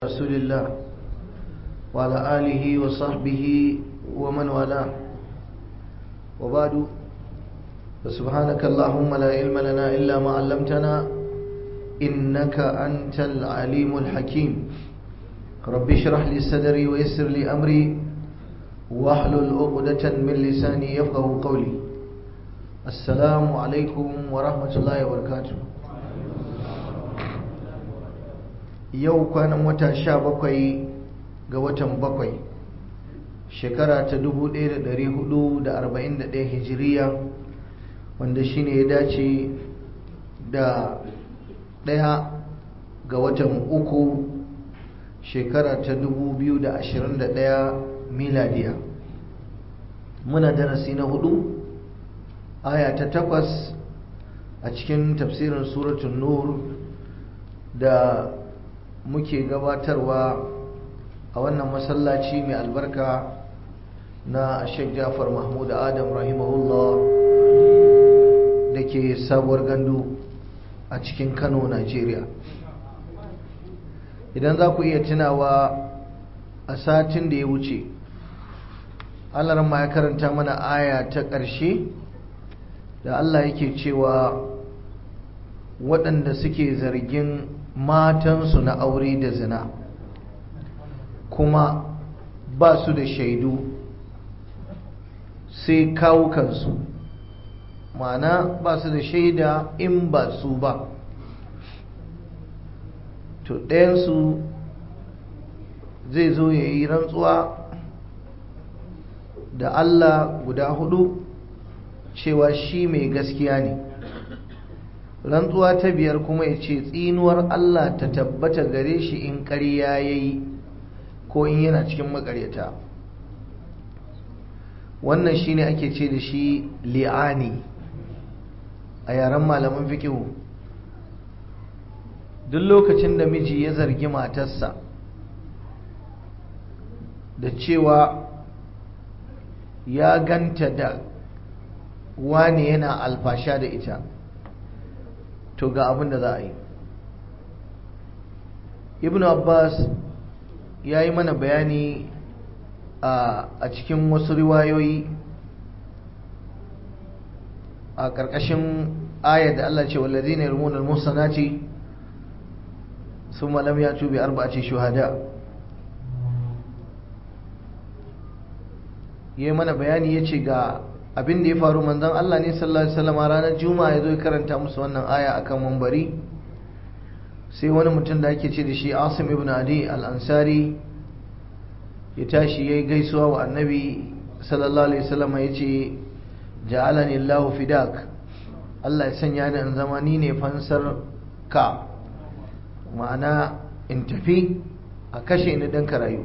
رسول الله وعلى آله وصحبه ومن والاه وبعد فسبحانك اللهم لا علم لنا إلا ما علمتنا إنك أنت العليم الحكيم رب اشرح لي صدري ويسر لي أمري واحلل عقدة من لساني يفقه قولي السلام عليكم ورحمة الله وبركاته yau kwanan wata sha bakwai ga watan bakwai shekara ta dubu ɗaya da ɗari hudu da arba'in da ɗaya hijiriya wanda shine ya dace da ɗaya ga watan uku shekara ta dubu biyu da ashirin da ɗaya miladiya muna darasi na hudu aya ta takwas a cikin tafsirin suratun nur da muke gabatarwa a wannan masallaci mai albarka na Sheikh Jafar Mahmud Adam rahimahullah da ke sabuwar gandu a cikin Kano, Najeriya. Idan za ku iya tunawa a satin da ya wuce, Allah ma ya karanta mana aya ta ƙarshe da Allah yake cewa waɗanda suke zargin matansu na aure da zina kuma ba su da shaidu sai kawukansu ma'ana ba su da shaida in ba su ba to ɗayansu zai zo ya yi rantsuwa da Allah guda hudu cewa shi mai gaskiya ne rantsuwa ta biyar kuma ya ce tsinuwar Allah ta tabbata gare shi in ƙarya ya yi ko in yana cikin makaryata wannan shi ne ake ce da shi li'ani a yaren malaman fikihu duk lokacin da miji ya zargi matarsa da cewa ya ganta da wani yana alfasha da ita to ga abin da za a yi ibn abbas ya yi mana bayani a cikin wasu riwayoyi a ƙarƙashin ayar da Allah ce wallazi ne rumunar musanati sun malam ya tube arba'ace shuhada ya yi mana bayani ya ce ga abin da ya faru manzon Allah ne sallallahu alaihi wasallam ranar juma'a ya zo ya karanta musu wannan aya akan mambari sai wani mutum da ake ce da shi Asim ibn Adi al-Ansari ya tashi yayi gaisuwa wa Annabi sallallahu alaihi wasallam ya ce ja'alani Allahu fidak Allah ya sanya ni in zama ni ne fansar ka ma'ana in tafi a kashe ni dan karayu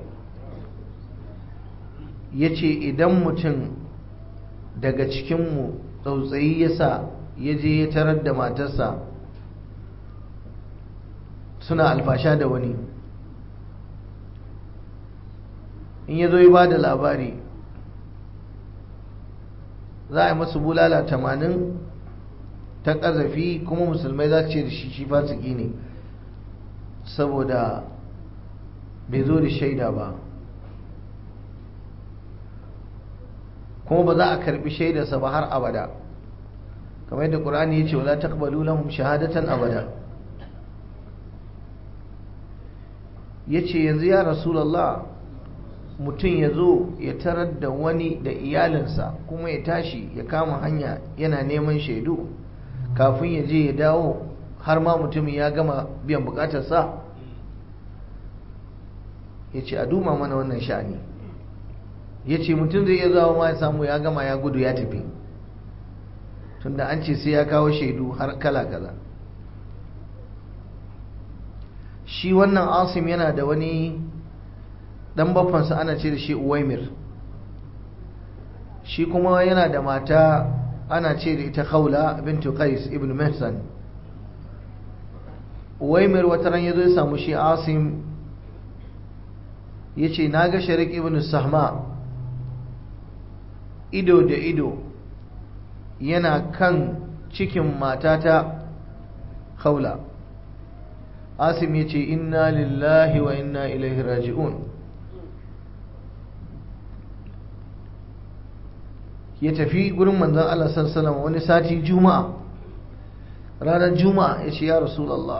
yace idan mutum daga cikinmu tsautsayi ya sa ya je ya tarar da matarsa suna alfasha da wani in ya zo ya ba da labari za a yi masu bulala tamanin ta ƙazafi kuma musulmai za su ce da shi shi fasiki ne saboda bai zo da shaida ba kuma ba za a karbi shaidarsa ba har abada kamar yadda ƙur'ani ya ce wala taqbalu lahum shahadatan abada yace yanzu ya rasulullah mutum ya zo ya tarar da wani da iyalinsa kuma ya tashi ya kama hanya yana neman shaidu kafin ya je ya dawo har ma mutumin ya gama biyan bukatarsa ya ce a duma mana wannan sha'ani ya ce mutum zai iya zawo ma ya samu ya gama ya gudu ya tafi tunda an ce sai ya kawo shaidu har kala kaza shi wannan asim yana da wani dan baffansa ana ce da shi uwaimir shi kuma yana da mata ana ce da ita khawla bintu qais ibn mihsan uwaimir wata ran yazo ya samu shi asim yace naga sharik ibn sahma ido da ido yana kan cikin matata khawla asim ya ce inna lillahi wa inna ilaihi raji'un ya tafi gurin manzan Allah sallallahu wani sati juma'a ranar juma'a ya ce ya rasulallah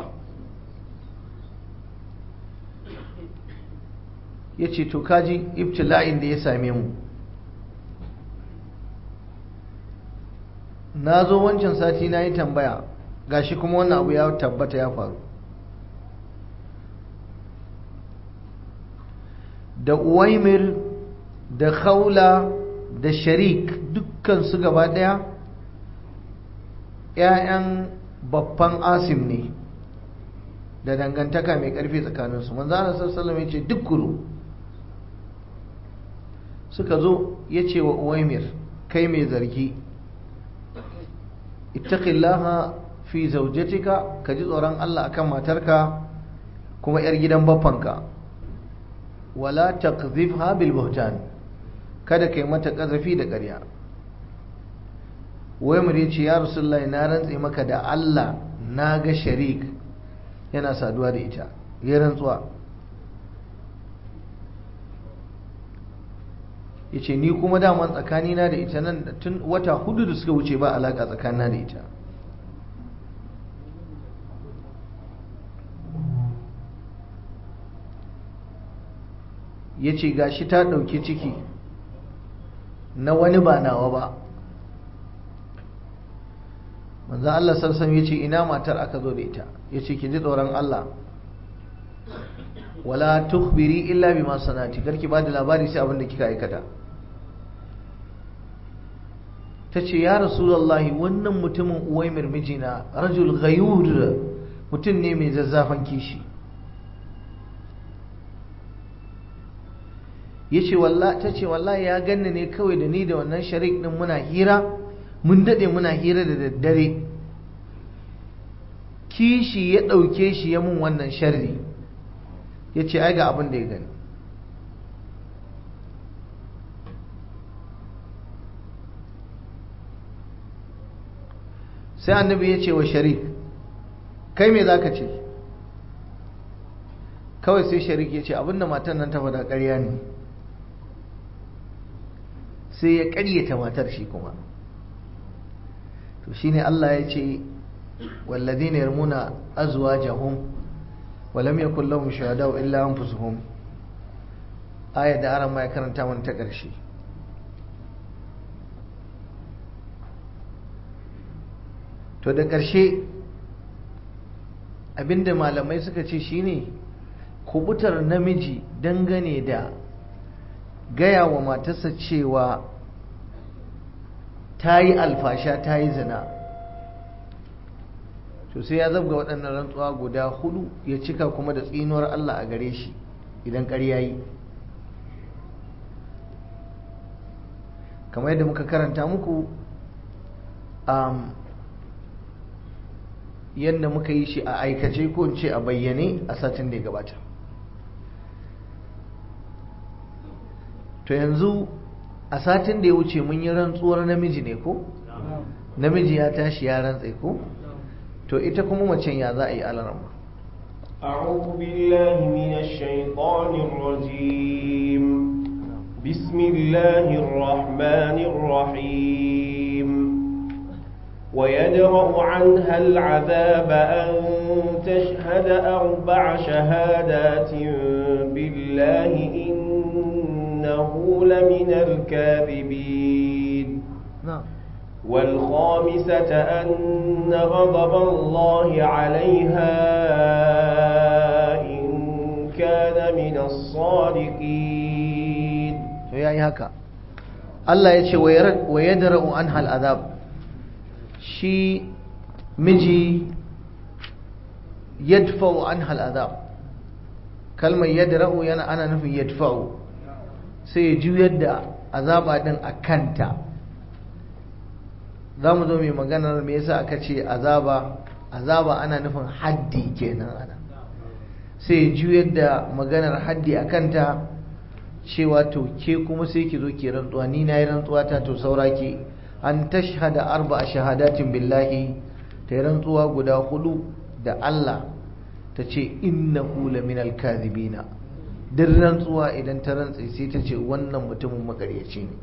ya ce to kaji ibtila'in da ya same mu na zo wancan sati na yi tambaya gashi kuma wannan abu ya tabbata ya faru da uwaimir da khawla da sharik dukkan su gaba daya ‘ya'yan babban asim ne da dangantaka mai ƙarfi tsakaninsu manzana sassalam ya ce duk kuru suka zo ya ce wa uwaimir kai mai zargi ittaqillaha fi zaujatika ka ji tsoron Allah akan matarka kuma 'yar gidan baffanka wala taqdhifha bil buhtan kada kai mata kazafi da ƙarya wai mu ce ya rasulullahi na rantse maka da Allah na ga sharik yana saduwa da ita ya rantsuwa yace ni kuma daman tsakanina da ita nan tun wata hudu da suka wuce ba alaka tsakanina da ita ya ce gashi ta ɗauki ciki na wani ba nawa ba manzan Allah sarsan ya ce ina matar aka zo da ita ya ce ki ji tsoron Allah wala tukbiri illa bima sanati karki ba da labari sai abin da kika aikata ta ce ya rasulallahi wannan mutumin uwaimir mijina rajul ghayur mutum ne mai zazzafan kishi ya ce ta ce wallahi ya ganni ne kawai da ni da wannan sharik din muna hira mun daɗe muna hira da daddare kishi ya ɗauke shi ya mun wannan sharri ya ce ai ga abin da ya gani sai annabi ya ce wa sharik kai me za ka ce kawai sai sharik ya ce abinda matan nan ta faɗa ƙarya ne sai ya ƙaryata matar shi kuma to shine Allah ya ce walladhina yarmuna azwajahum wa lam yakul lahum shuhada'u illa anfusuhum ayat da aran ma ya karanta mana ta ƙarshe to da ƙarshe abinda malamai suka ce shine kubutar namiji dangane da gaya wa matarsa cewa ta yi alfasha ta yi zina to sai ya zabga waɗannan rantsuwa guda hudu ya cika kuma da tsinuwar Allah a gare shi idan ƙarya yi kamar yadda muka karanta muku yadda muka yi shi a aikace ko in ce a bayyane a satin da ya gabata to yanzu a satin da ya wuce mun yi rantsuwar namiji ne ko namiji ya tashi ya rantse ko to ita kuma macen ya za a yi alarama أعوذ بالله من الشيطان الرجيم بسم الله الرحمن الرحيم ويدرأ عنها العذاب أن تشهد أربع شهادات بالله إنه لمن الكاذبين نعم والخامسة أن غضب الله عليها إن كان من الصادقين to yayi haka Allah ya ce wa yadra'u anha al'azab shi miji yadfa'u anha al'azab kalmar yadra'u yana ana nufin yadfa'u sai ya juyar da azaba din a kanta za mu zo mai maganar me yasa aka ce azaba azaba ana nufin haddi kenan ana sai ya juyar da maganar haddi a kanta cewa to ke kuma sai ki zo ki rantsuwa ni na yi rantsuwa ta to saura ki an tashhada arba shahadatin billahi ta yi rantsuwa guda hudu da Allah ta ce innahu laminal kadhibina duk rantsuwa idan ta rantse sai ta ce wannan mutumin makaryaci ne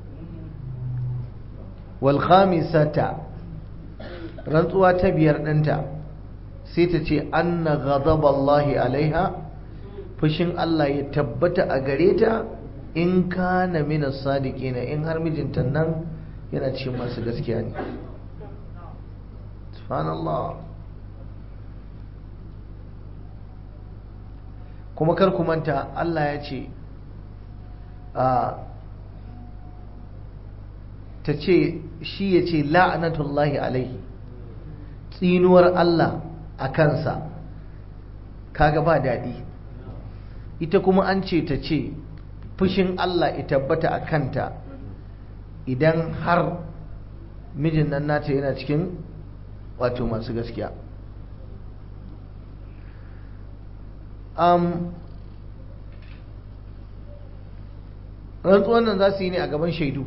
wal khamisata rantsuwa ta biyar ɗinta sai ta ce anna ghadaballahi alaiha fushin Allah ya tabbata a gare ta in kana min as-sadiqina in har mijinta nan yana cikin masu gaskiya ne subhanallah kuma kar ku manta Allah ya ce ta ce shi ya ce la'anatullahi alaihi tsinuwar Allah a kansa kaga ba daɗi ita kuma an ce ta ce fushin Allah ya tabbata a kanta idan har mijin nan nata yana cikin wato masu gaskiya um, rantsuwan nan za su yi ne a gaban shaidu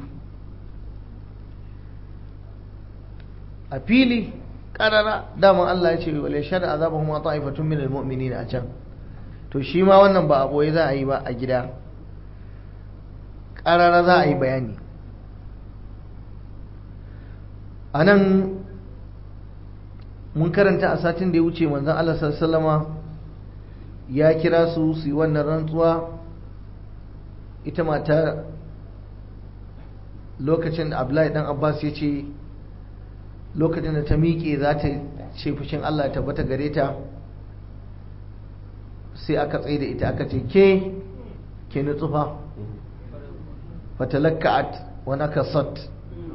a fili karara daman Allah ya ce wale shada azabahum wa ta'ifatun min almu'minin a can to shi ma wannan ba a boye za a yi ba a gida karara za a yi bayani a nan mun karanta a satin da ya wuce manzon Allah sallallahu ya kira su su yi wannan rantsuwa ita mata lokacin da Abdullahi dan Abbas ya ce lokacin da ta miƙe za ta ce fushin Allah ta bata gare ta sai aka tsaye da ita aka ce ke ke nutsufa fatalakka'at wa nakasat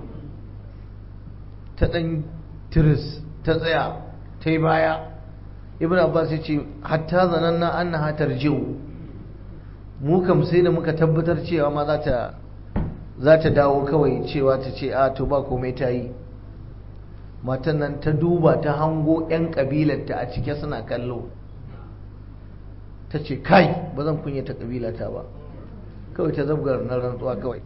ta dan tiris ta tsaya ta yi baya ibn abbas ya ce hatta zananna annaha tarji'u mu kam sai da muka tabbatar cewa ma za ta za ta dawo kawai cewa ta ce a to ba komai ta yi matan nan ta duba ta hango 'yan ƙabilarta a cike suna kallo ta ce kai ba zan kunyata ƙabilata ba kawai ta zabgar na rantsuwa kawai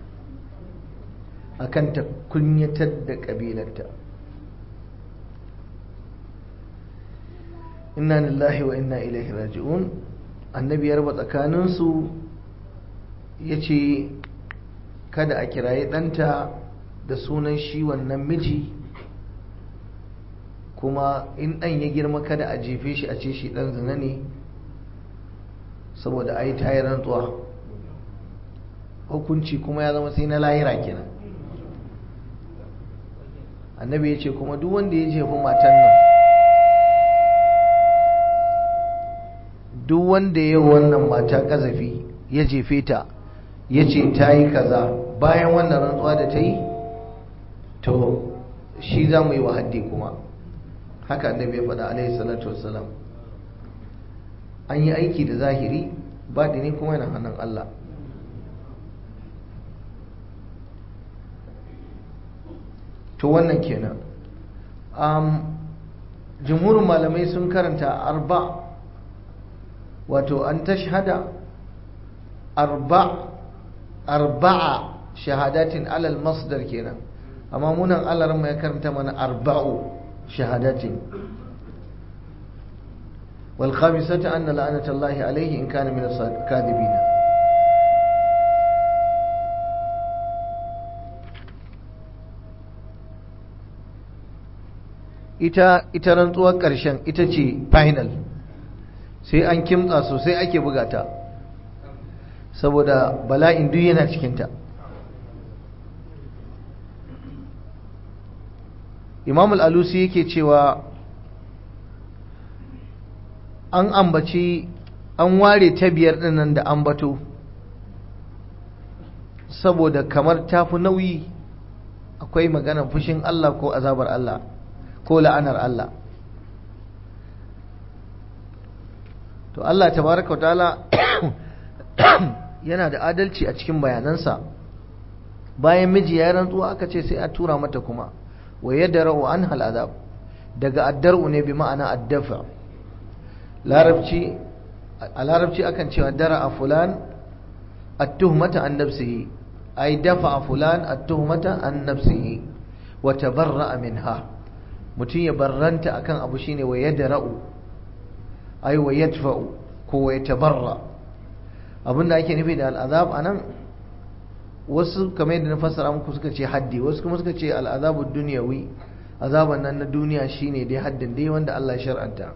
akan ta kunyatar da ƙabilarta inna lillahi wa inna ilaihi raji'un annabi ya raba tsakaninsu ya ce kada a kiraye ɗanta da sunan shi wannan miji kuma in ɗan ya girma kada a jefe shi a ce shi ɗan zina ne saboda a yi tayi rantsuwa hukunci kuma ya zama sai na lahira kenan annabi ya ce kuma duk wanda ya jefi matan nan duk wanda ya wannan mata kazafi ya jefe ta ya ce ta yi kaza bayan wannan rantsuwa da ta yi to shi za mu yi wa haddi kuma haka annabi ya faɗa alaihi salatu wassalam an yi aiki da zahiri baɗini kuma yana hannun Allah to wannan kenan um, jumhurin malamai sun karanta arba wato an tashhada arba arba'a shahadatin alal masdar kenan amma munan Allah ya karanta mana arba'u shahadatin wal khamisata anna la'natullahi alayhi in kana min as-kadhibin ita ita rantsuwar ƙarshen ita ce final sai an kimtsa sosai ake bugata saboda bala'in duk yana cikinta imam al'alusi yake cewa an ambaci an ware ta biyar dinnan da ambato saboda kamar tafi nauyi akwai maganar fushin Allah ko azabar Allah ko la'anar Allah to Allah tabaraka ta'ala yana da adalci a cikin bayanansa bayan miji ya rantsuwa aka ce sai a tura mata kuma wa yadra'u anha al'adab daga addar'u ne bi ma'ana addafa larabci a larabci akan cewa dara a fulan at-tuhmata an nafsihi ay dafa fulan at-tuhmata an nafsihi wa tabarra'a minha mutum ya barranta akan abu shine wa yadra'u ai wa yadfa'u ko wa yatabarra abinda ake nufi da al'azab anan wasu kamar yadda na fassara muku suka ce haddi wasu kuma suka ce al'azabu dunyawi azaban nan na duniya shine dai haddin dai wanda Allah ya shar'anta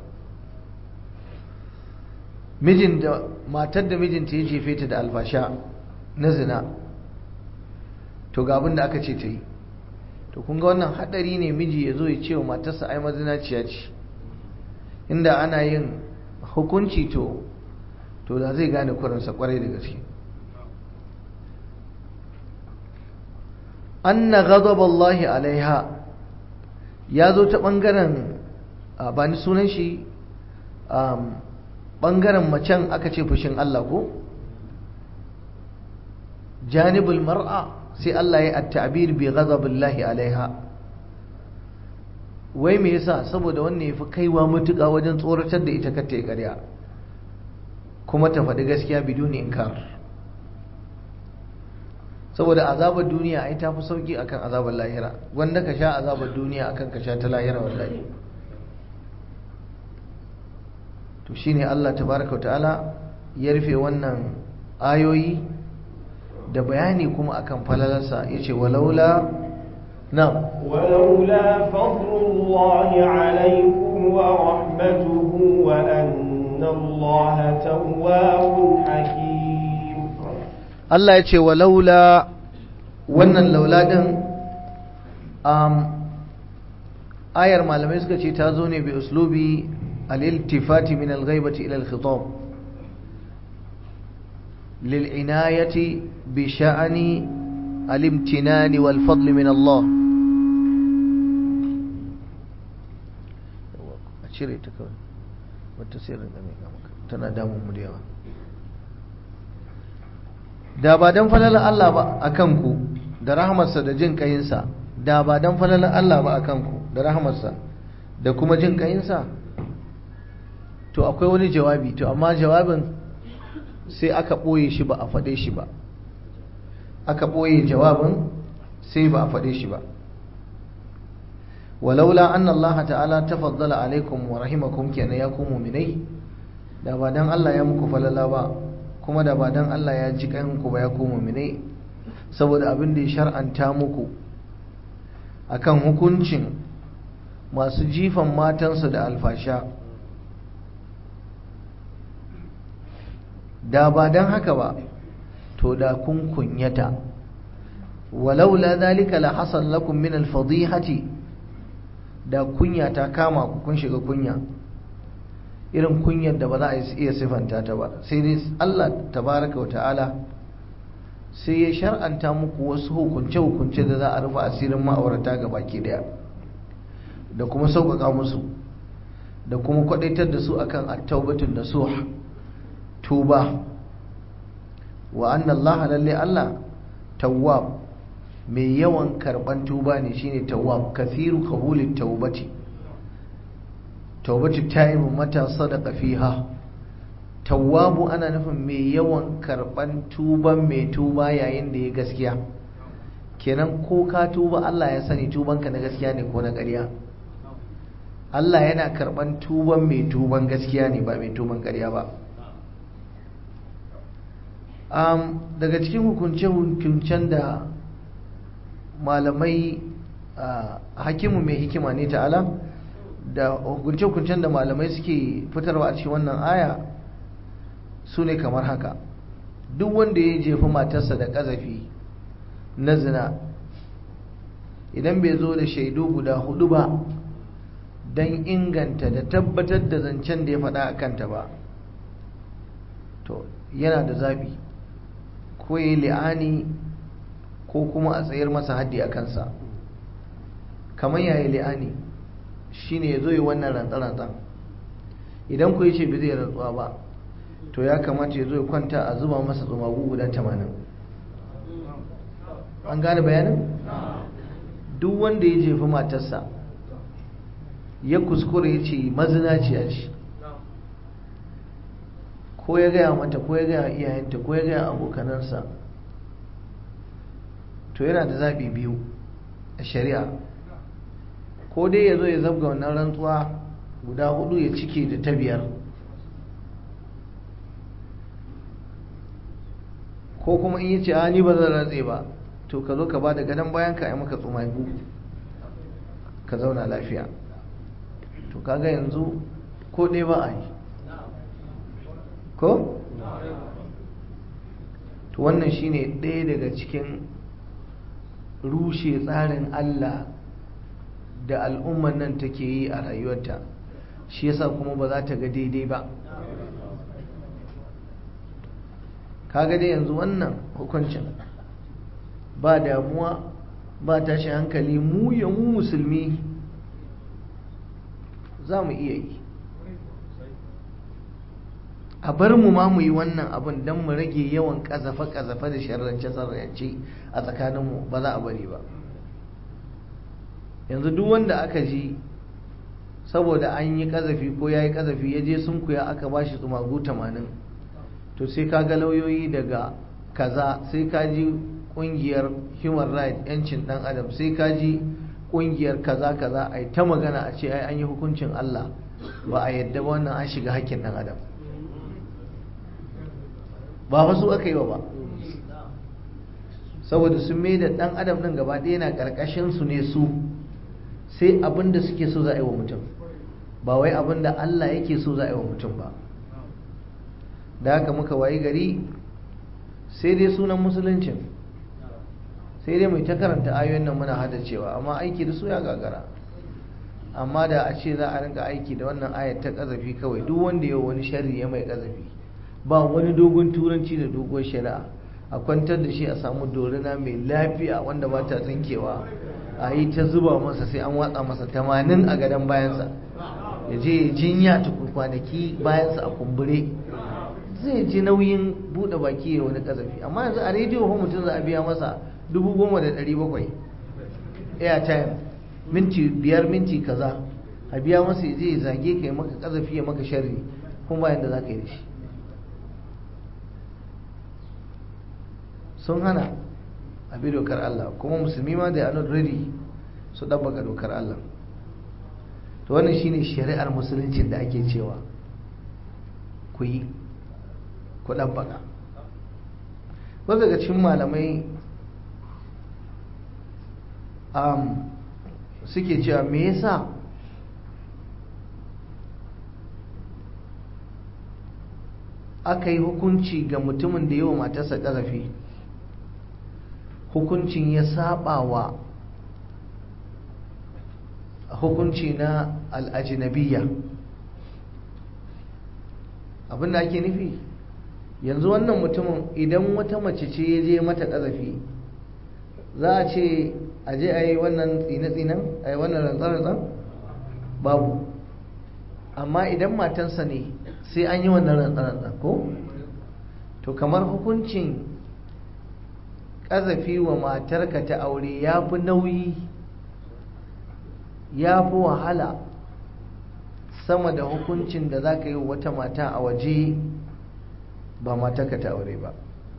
mijin da matar da mijinta ya jefe ta da alfasha na zina to ga abin da aka ce ta yi to kun ga wannan hadari ne miji ya zo ya ce wa matarsa ai mazinaciya ce inda ana yin hukunci to to da zai gane kuransa kwarai da gaske anna ghadaballahi alaiha ya zo ta bangaren ba ni sunan shi bangaren macen aka ce fushin Allah ko janibul mar'a sai Allah ya at-ta'bir bi ghadabillahi alaiha wai me yasa saboda wannan yafi kaiwa mutuka wajen tsoratar da ita kar ta yi ƙarya kuma ta faɗi gaskiya biduni inkar saboda azabar duniya ai ta fi sauki akan azabar lahira wanda ka sha azabar duniya akan ka sha ta lahira wallahi to shine Allah tabaraka ta'ala ya rufe wannan ayoyi da bayani kuma akan falalarsa yace walaula na'am ولولا فضل الله عليكم ورحمته وأن الله تواب حكيم Allah ya ce wa laula wannan laula din um, ayar malamai suka ce ta zo ne bi uslubi al-iltifati min al-ghaibati ila al-khitab lil'inayati bi sha'ani al-imtinani wal fadl min Allah a cire ta kawai wata sirrin da mai maka tana damun mu da yawa da ba don falalar Allah ba a kanku da rahamarsa da jin kayinsa da ba don falalar Allah ba a kanku da rahamarsa da kuma jin kayinsa to akwai wani jawabi to amma jawabin sai aka ɓoye shi ba a faɗe shi ba aka ɓoye jawabin sai ba a faɗe shi ba walaula anna Allah ta'ala tafaddala alaikum wa rahimakum kenan ya ku mu'minai da ba dan Allah ya muku falala ba kuma da ba dan Allah ya ji kanku ba ya ku mu'minai saboda abin da ya shar'anta muku akan hukuncin masu jifan matansu da alfasha da ba dan haka ba to da kun kunyata walaula zalika la hasal lakum min al-fadihati da kunya ta kama ku kun shiga kunya irin kunyar da ba za a iya sifanta ta ba sai dai Allah tabaraka wa ta'ala sai ya shar'anta muku wasu hukunce-hukunce da za a rufe asirin ma'aurata ga baki daya da kuma sauƙaƙa musu da kuma kwaɗaitar da su akan at-taubatun nasuh tuba wa anna Allah lalle Allah tawwab mai yawan karban tuba ne shine tawwab kathiru qabulit tawbati tawbatu taibu mata sadaqa fiha tawwabu ana nufin mai yawan karban tuban mai tuba yayin da ya gaskiya kenan ko ka tuba Allah ya sani tubanka na gaskiya ne ko na ƙarya Allah yana karban tuban mai tuban gaskiya ne ba mai tuban ƙarya ba um, daga cikin hukunce-hukuncen da malamai uh, hakimu mai hikima ne ta'ala da hukunce-hukuncen da malamai suke fitarwa a cikin wannan aya su ne kamar haka duk wanda ya jefi matarsa da ƙazafi na zina idan bai zo da shaidu guda hudu ba don inganta da tabbatar da zancen da ya faɗa a kanta ba to yana da zaɓi ko ya yi li'ani ko kuma a tsayar masa haddi a kansa kamar ya yi li'ani shi ne ya zo yi wannan rantsa-rantsan idan ku yi ce bai zai rantsuwa ba to ya kamata ya zo ya kwanta a zuba masa tsumagu guda tamanin an gane bayanin duk wanda ya jefi matarsa ya kuskure ya ce mazinaciya ce ko ya gaya mata ko ya gaya iyayenta ko ya gaya abokanansa to yana da zaɓi biyu a shari'a ko dai ya zo ya zabga wannan rantsuwa guda hudu ya cike da ta biyar ko kuma in yace a ni ba zan rantse ba to ka zo ka ba da gadon bayan ka yi maka tsumagu ka zauna lafiya to kaga yanzu ko ɗaya ba a yi ko? to wannan shine ɗaya daga cikin rushe tsarin Allah da al'umman nan take yi a rayuwarta shi yasa kuma ba za ta ga daidai ba kaga dai yanzu wannan hukuncin ba damuwa ba tashi hankali mu ya mu musulmi za mu iya yi a bar mu ma mu yi wannan abin don mu rage yawan kazafe-kazafe da sharrance-sharrance a tsakaninmu ba za a bari ba yanzu duk wanda aka ji saboda an yi kazafi ko ya yi kazafi ya je sun kuya aka ba shi tsumagu 80 to sai ka ga lauyoyi daga kaza sai ka ji kungiyar human rights yancin dan adam sai ka ji kungiyar kaza kaza a ta magana a ce ai an yi hukuncin Allah ba a yadda ba wannan an shiga hakkin dan adam ba fa su aka yi wa ba saboda sun mai da dan adam din gaba ɗaya na ƙarƙashin su ne su sai abin da suke so za a yi wa mutum ba wai abin da Allah yake so za a yi wa mutum ba da haka muka wayi gari sai dai sunan musuluncin sai dai mai ta karanta ayoyin nan muna hada cewa amma aiki da su ya gagara amma da a ce za a rinka aiki da wannan ayat ta kazafi kawai duk wanda ya wani sharri ya mai kazafi ba wani dogon turanci da dogon shari'a a kwantar da shi a samu dorina mai lafiya wanda ba ta tsinkewa a yi ta zuba masa sai an watsa masa tamanin a gadon bayansa ya je jinya tuku kwanaki bayansa a kumbure zai ji nauyin buɗe baki ya wani kazafi amma yanzu a rediyo ko mutum za a biya masa dubu goma da ɗari bakwai airtime minti biyar minti kaza a biya masa ya je ya zage ka ya maka kazafi ya maka sharri kuma bayan da za ka yi da shi sun hana a bi dokar Allah kuma musulmi ma da are not ready su ɗabbaka dokar Allah to wannan shine shari'ar musulunci da ake cewa ku yi ku ɗabbaka wasu daga cikin malamai um, suke cewa me yasa aka yi hukunci ga mutumin da yawa matarsa ƙazafi hukuncin ya saba wa hukunci na al'ajinabiya abinda ake nufi yanzu wannan mutumin idan wata mace ce ya je mata ƙazafi za a ce a je a yi wannan tsine-tsinen a yi wannan rantsar-rantsar babu amma idan matansa ne sai an yi wannan rantsar-rantsar ko to kamar hukuncin ƙazafi wa matarka ta aure ya fi nauyi ya fi wahala sama da hukuncin da za ka yi wata mata a waje ba matarka ta aure ba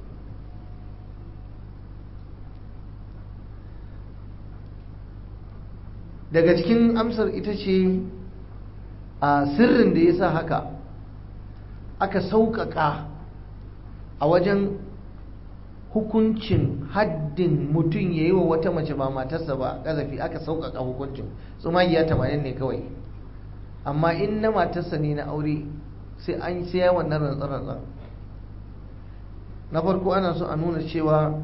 daga cikin amsar ita ce a sirrin da ya sa haka aka sauƙaƙa a wajen hukuncin haddin mutum ya yi wa wata mace ba matarsa ba ƙazafi aka sauƙaƙa hukuncin tsumagiya tamanin ne kawai amma in na matarsa ne na aure sai an sai ya wannan rantsar na farko ana so a nuna cewa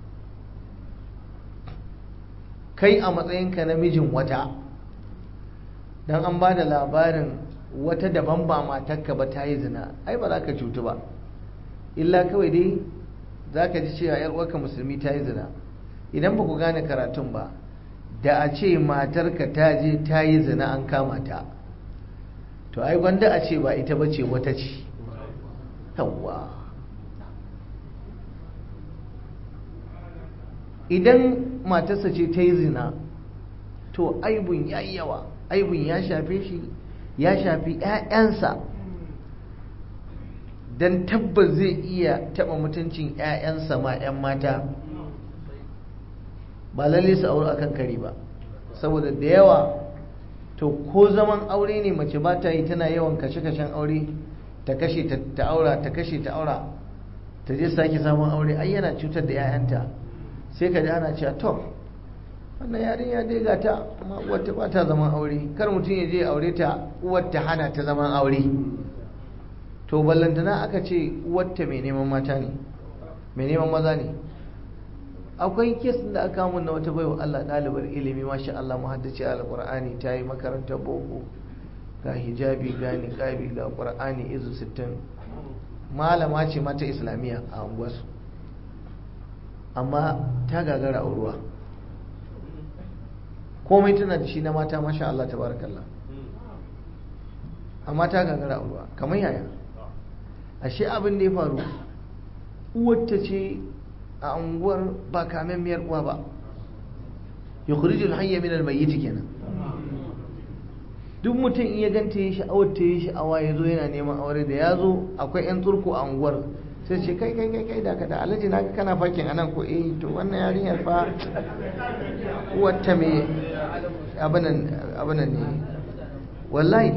kai a matsayinka na mijin wata don an ba da labarin wata daban ba matarka ba ta yi zina ai ba za ka cutu ba illa kawai dai za ka ji cewa uwarka musulmi ta yi zina idan ba ku gane karatun ba da a ce matarka ta je ta yi zina an kama ta to ai gwanda a ce ba ita ba ce wata ce yawwa idan matarsa ce ta yi zina to aibun ya yi yawa aibun ya shafe shi ya shafi 'ya'yansa don tabbas zai iya taɓa mutuncin 'ya'yansa ma 'yan mata ba lalle su aure akan kari ba saboda da yawa to ko zaman aure ne mace ba ta yi tana yawan kashe-kashen aure ta kashe ta aura ta kashe ta aura ta je sake samun aure ai yana cutar da 'ya'yanta sai ka ji ana cewa to wannan yarinya dai ga ta amma uwarta ba ta zaman aure kar mutum ya je aure ta uwarta hana ta zaman aure to ballantana aka ce uwarta mai neman mata ne mai neman maza ne akwai kes da aka mun na wata baiwa Allah ɗalibar ilimi masha Allah muhaddaci alqur'ani ta yi makarantar boko ga hijabi ga niqabi ga qur'ani izu 60 malama ce mata islamiyya a unguwarsu amma ta gagara auruwa komai tana da shi na mata masha Allah tabarakallah amma ta gagara auruwa kamar yaya ashe abin da ya faru uwarta ce a unguwar ba kamen miyar uwa ba yukhrijul hayya min al-mayyit kenan duk mutum in ya ganta ya sha'awar ta yi sha'awa ya zo yana neman aure da ya zo akwai 'yan turku a unguwar sai ce kai kai kai kai da ka da alhaji na kana fakin anan ko eh to wannan yarinyar fa wata me abinan abinan ne wallahi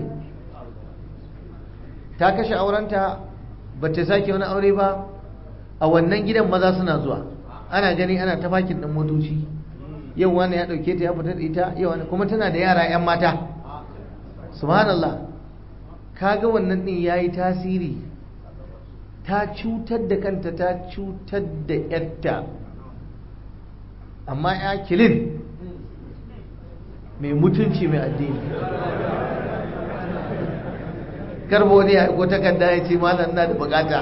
ta kashe aurenta ba ta sake wani aure ba a wannan gidan maza suna zuwa ana gani ana ta fakin ɗin motoci yau wani ya ɗauke ta ya fita da ita yau wani kuma tana da yara 'yan mata subhanallah kaga wannan din yayi tasiri ta cutar da kanta ta cutar da yarta amma ya kilin mai mutunci mai addini karbo ne ya ko takarda ya ce malam na da bukata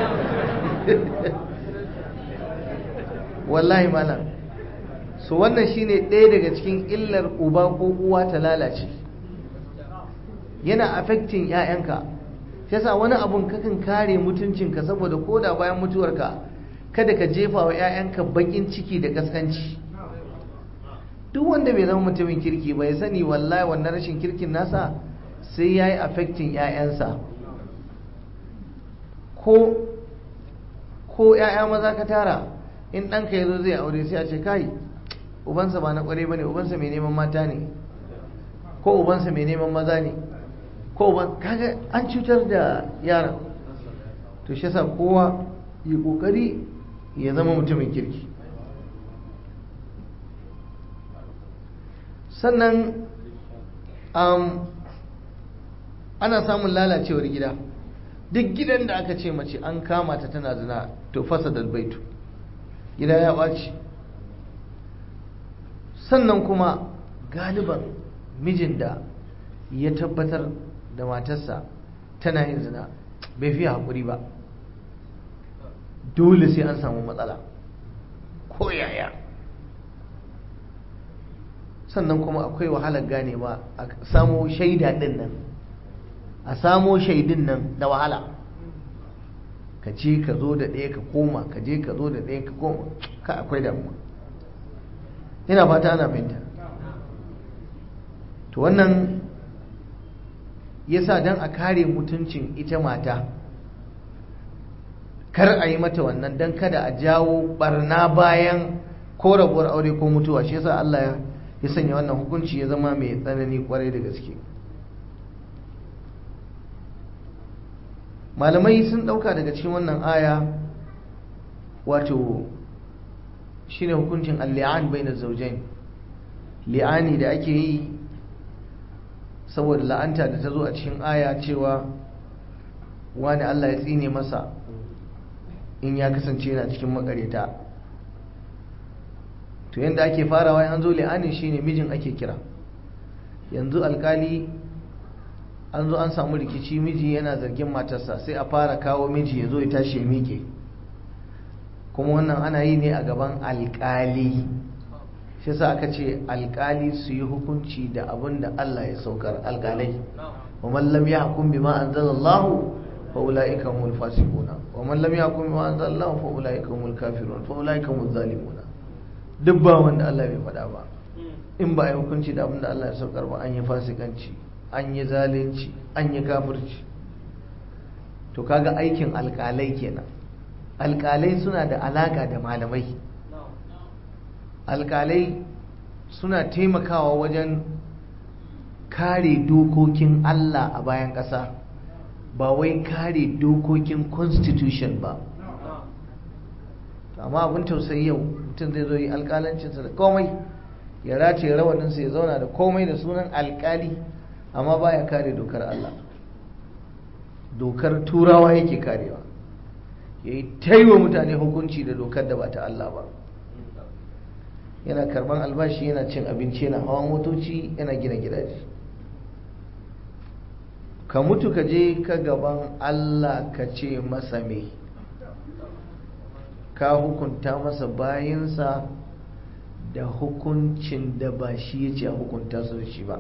wallahi malam so wannan shine ɗaya daga cikin illar uba ko uwa ta lalace yana affecting ‘ya'yanka yasa wani abun kakan kare mutuncinka saboda koda bayan mutuwarka kada ka jefa wa ‘ya'yanka bakin ciki da kaskanci duk wanda bai zama mutumin kirki bai sani wallahi wannan rashin kirkin nasa sai ya yi affecting ‘ya'yansa ko ko ‘ya'ya maza ka tara in ɗanka ya zo zai aure sai a ce kai ubansa ba na ƙware ba ne ubansa mai neman mata ne ko ubansa mai neman maza ne ko ban kaga an cutar da yaran to shi yasa kowa yi kokari ya zama mutumin kirki sannan um, ana samun lalacewar gida duk gidan da aka ce mace an kama ta tana zina to fasa dalbaitu gida ya ɓaci sannan kuma galiban mijin da ya tabbatar da matarsa tana yin zina bai fiye haƙuri ba dole sai an samu matsala ko yaya sannan kuma akwai wahalar gane ba a samo shaida ɗin nan a samo shaidin nan da wahala ka ce ka zo da ɗaya ka koma ka je ka zo da ɗaya ka koma ka akwai damuwa ina fata ana fahimta to wannan yasa don a kare mutuncin ita mata kar a yi mata wannan don kada a jawo barna bayan ko rabuwar aure ko mutuwa shi yasa Allah ya sanya wannan hukunci ya zama mai tsanani kwarai da gaske malamai sun dauka daga cikin wannan aya wato shine hukuncin al-li'an bayna zawjain li'ani da ake yi saboda la'anta da ta zo a cikin aya cewa wani Allah ya tsine masa in ya kasance yana cikin makareta to yanda ake farawa an zo li'anin shine mijin ake kira yanzu alkali an zo an samu rikici miji yana zargin matarsa sai a fara kawo miji ya zo ya tashi ya miƙe kuma wannan ana yi ne a gaban alkali shi sa aka ce alkali su yi hukunci da abin da Allah ya saukar alkalai wa man lam yahkum bima anzalallahu fa ulaika humul fasiquna wa man lam yahkum bima anzalallahu fa ulaika humul kafirun fa ulaika humuz zalimuna duk ba wanda Allah bai faɗa ba in ba a yi hukunci da abin da Allah ya saukar ba an yi fasikanci an yi zalunci an yi kafirci to kaga aikin alkalai kenan alkalai suna da alaka da malamai alkalai suna taimakawa wajen kare dokokin Allah a bayan ƙasa ba wai kare dokokin constitution ba amma abin tausayi yau mutum zai zo yi alƙalancinsa da komai ya rataye rawaninsa ya zauna da komai da sunan alƙali amma baya kare dokar Allah dokar turawa yake karewa ya yi taiwa mutane hukunci da dokar da ba ta Allah ba yana karban albashi yana cin abinci yana hawan motoci yana gina gidaje ka mutu ka je ka gaban Allah ka ce masa me ka hukunta masa bayinsa da hukuncin da ba shi ya ce a hukunta su da shi ba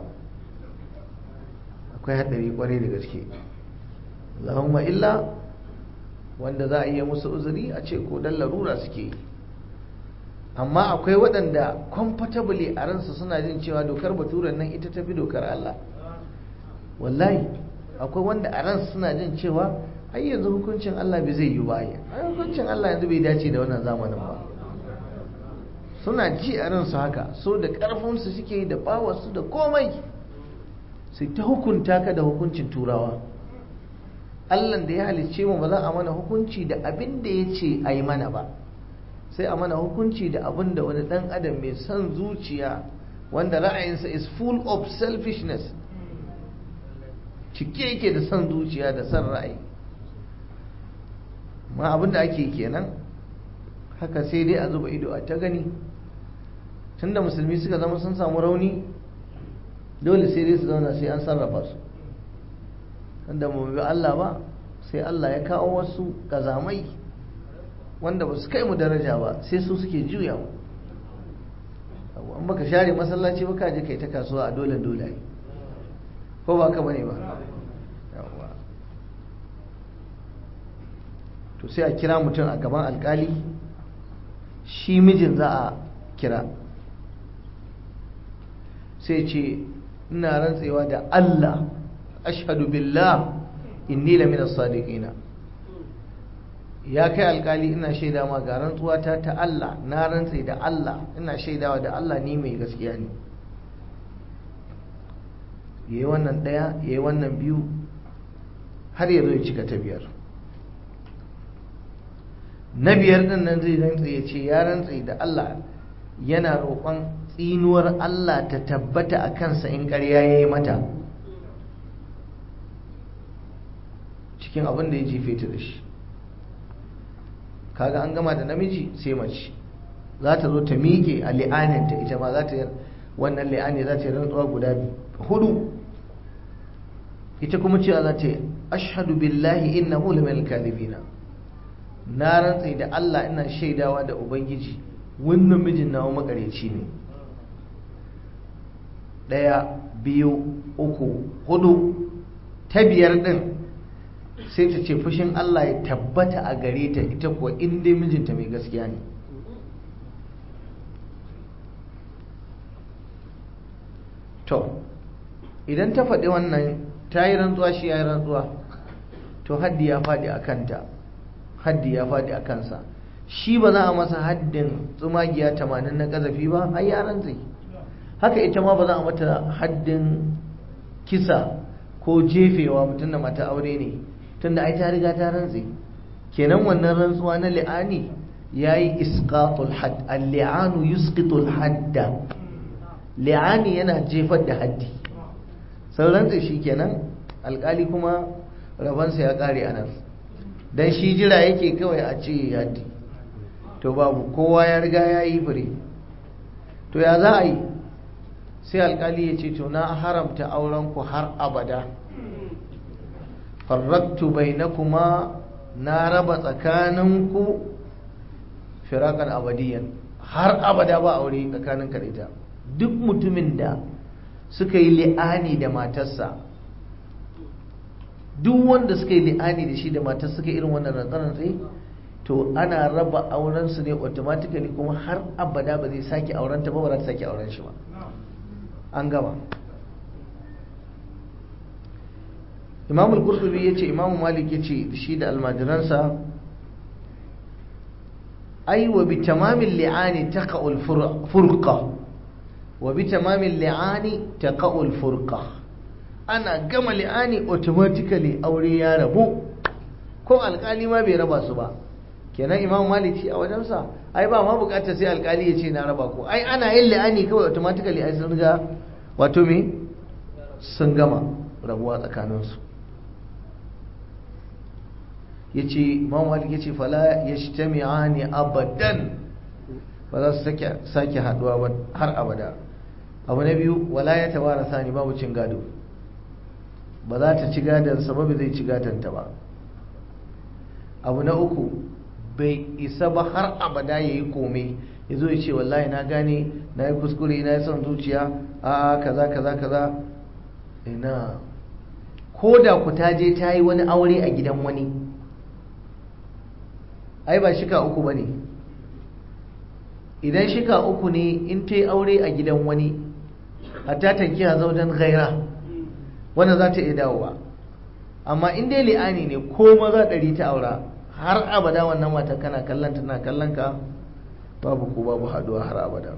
akwai haɗari kwarai da gaske Allahumma illa wanda za a iya musu uzuri a ce ko dan larura suke yi amma akwai waɗanda comfortably a ransu suna jin cewa dokar baturen nan ita tafi dokar Allah wallahi akwai wanda a ransu suna jin cewa ai yanzu hukuncin Allah bai zai yi ba ai hukuncin Allah yanzu bai dace da wannan zamanin ba suna ji a ransu haka so da ƙarfinsu suke da bawarsu da komai sai ta hukunta ka da hukuncin turawa Allah da ya halicce mu ba za a mana hukunci da abin da ya ce a yi mana ba sai a mana hukunci da abin da wani ɗan adam mai son zuciya wanda ra'ayinsa is full of selfishness cike yake da son zuciya da son ra'ayi ma abin da ake kenan haka sai dai a zuba ido a ta gani tunda musulmi suka zama sun samu rauni dole sai dai su zauna sai an sarrafa su wanda mu bi Allah ba sai Allah ya kawo wasu kazamai wanda ba su kai mu daraja ba sai su suke juya mu an baka share masallaci ba ka je kai ta kasuwa a dole dole ko ba ka bane ba to sai a kira mutum a gaban alkali shi mijin za a kira sai ce ina rantsewa da Allah ashhadu billah inni la min as-sadiqina ya kai alkali ina shaida ma ga rantsuwa ta ta Allah na rantse da Allah ina shaidawa da Allah ni mai gaskiya ne yayi wannan daya yayi wannan biyu har ya zo ya cika ta biyar na biyar din nan zai rantse ya ce ya rantse da Allah yana roƙon tsinuwar Allah ta tabbata a kansa in ƙarya ya yi mata cikin abin da ya jefe ta da shi kaga an gama da namiji sai mace za ta zo ta miƙe a li'aninta ita ma za ta wannan li'ani za ta yi rantsuwa guda hudu ita kuma cewa za ta yi ashhadu billahi innahu laminal kadhibina na rantse da Allah ina shaidawa da ubangiji wannan mijin nawa makareci ne ɗaya biyu uku hudu ta biyar ɗin sai ta ce fushin Allah ya tabbata a gare ta ita kuwa inda mijinta mai gaskiya ne to idan ta faɗi wannan ta yi rantsuwa shi ya yi rantsuwa to haddi ya faɗi a kanta haddi ya faɗi a kansa shi ba za a masa haddin tsumagiya tamanin na ƙazafi ba ai ya rantsi haka ita ma ba za a mata haddin kisa ko jefewa mutum da mata aure ne tunda ai ta riga ta rantsi kenan wannan rantsuwa na li'ani yayi isqatul hadd al-li'anu yusqitul hadda li'ani yana jefar da haddi sau rantsi shikenan alkali kuma rabansa ya kare a nan dan shi jira yake kawai a ce haddi to babu kowa ya riga ya yi fure to ya za a yi sai alkali ya ce to na haramta aurenku har abada farraktu bainakuma na raba tsakaninku firakan abadiyan har abada ba aure tsakanin ka da ita duk mutumin da suka yi li'ani da matarsa duk wanda suka yi li'ani da shi da matar suka irin wannan rantsarantsi to ana raba aurensu ne automatically kuma har abada ba zai sake aurenta ba ba za ta sake auren shi ba an gama imam al-qurtubi yace imam malik yace shi da almajiransa ai wa bi tamamil li'ani taqa'u al-furqa wa bi tamamil li'ani taqa'u al-furqa ana gama li'ani automatically aure ya rabu ko alkali ma bai raba su ba kenan imam maliki a wajensa ai ba ma bukatar sai alkali ya ce na raba ko ai ana yin la'ani kawai automatically ai sun riga wato me sun gama rabuwa tsakaninsu ya ce imam maliki ya ce fala ya shi abadan ba za su sake haduwa ba har abada abu na biyu wala ya tabara sani babu cin gado ba za ta ci gadon sababi zai ci gadonta ba abu na uku bai isa ba har abada ya yi kome ya zo ya ce wallahi na gane na yi kuskure na yi son zuciya a kaza kaza kaza ina ko da ku ta je ta yi wani aure a gidan wani ai ba shika uku ba ne idan shika uku ne in ta yi aure a gidan wani hatta tankiya zaujen gaira wanda za ta iya dawowa amma in dai li'ani ne ko maza ɗari ta aura har abada wannan mata kana kallon tana kallon ka babu ko babu haduwa har abada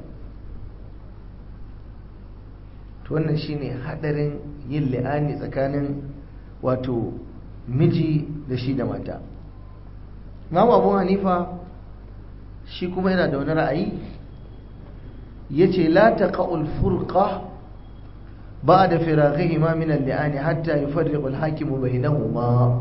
to wannan shine hadarin yin li'ani tsakanin wato miji da shi da mata Imam Abu Hanifa shi kuma yana da wani ra'ayi yace la taqa'ul furqa ba'da firaghihima min al-li'ani hatta yufarriqu al-hakimu bainahuma